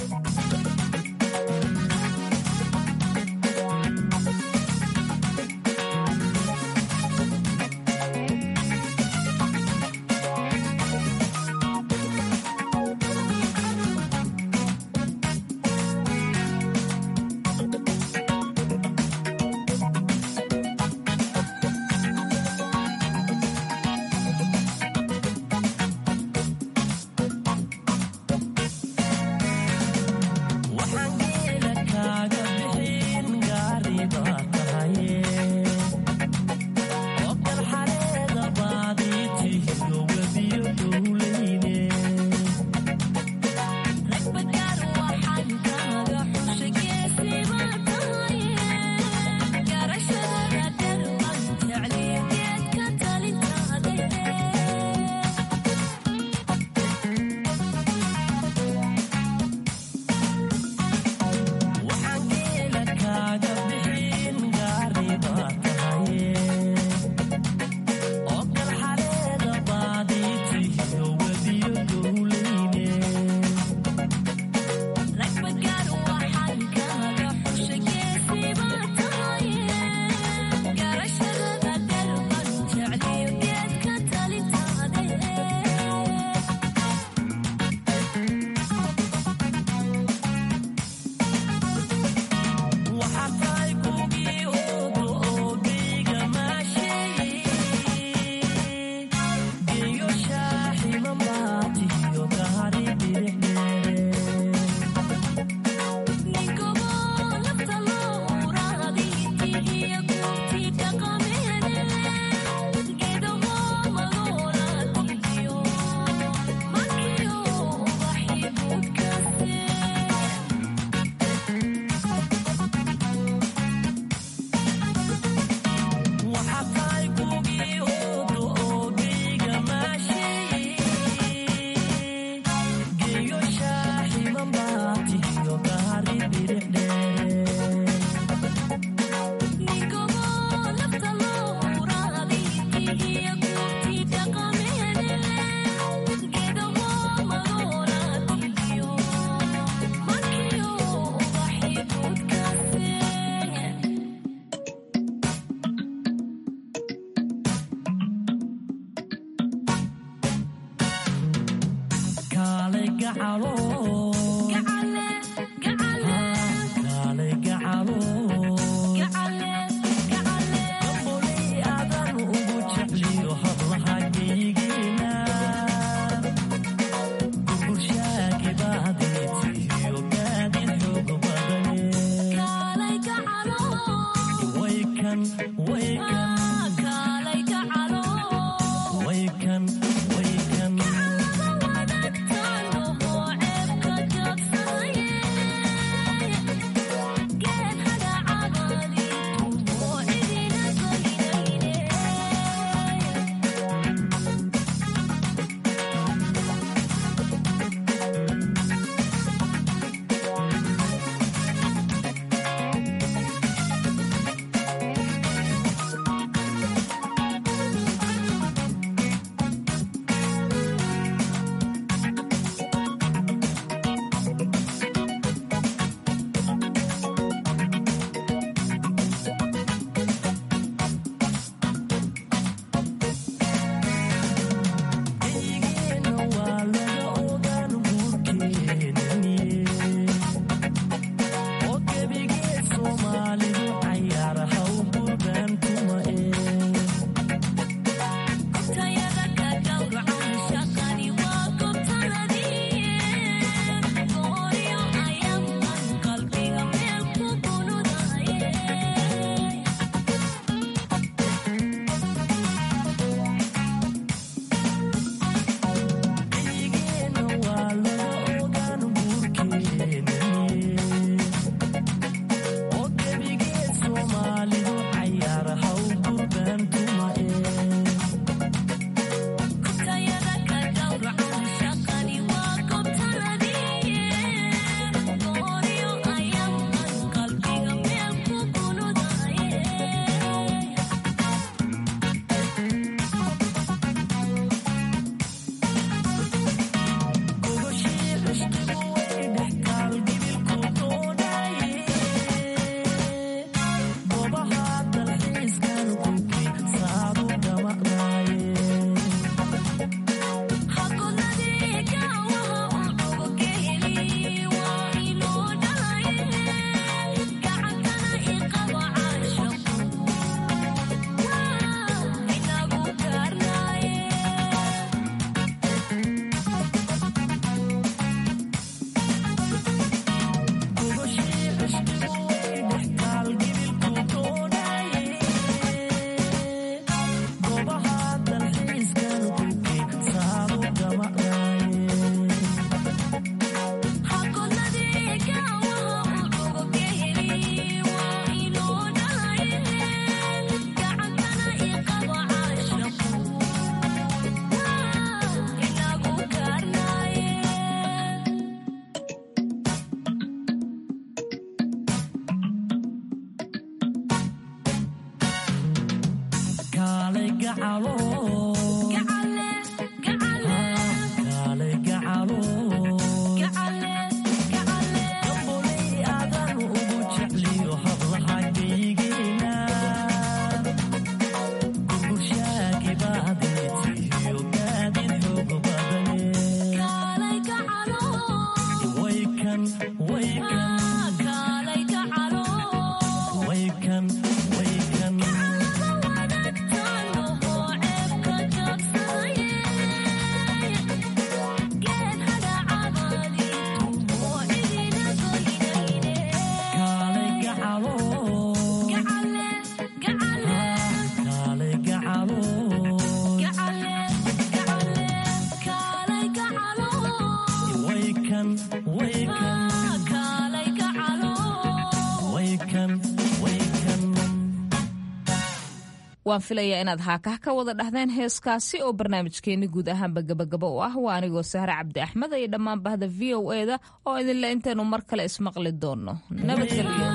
waan filayaa inaad haakah ka wada dhahdeen heeskaasi oo barnaamijkeeni guud ahaanba gabagaba u ah waa anigoo sahre cabdi axmed iyo dhammaan bahda v o eda oo idinle intaynu mar kale ismaqli doonno nabadgelyo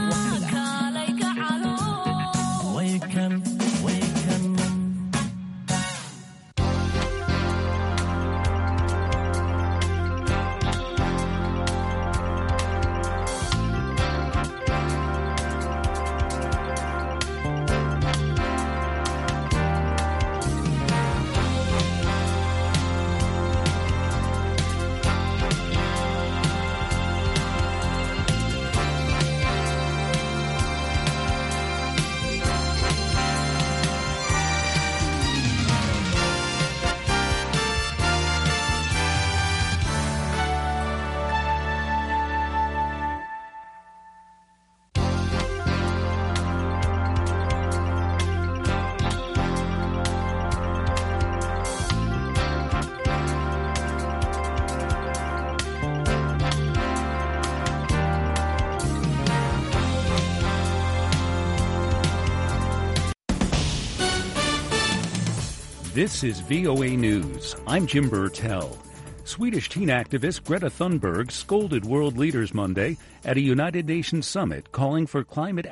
This is VOA News. I'm Jim Burtell. Swedish teen activist Greta Thunberg scolded world leaders Monday at a United Nations summit calling for climate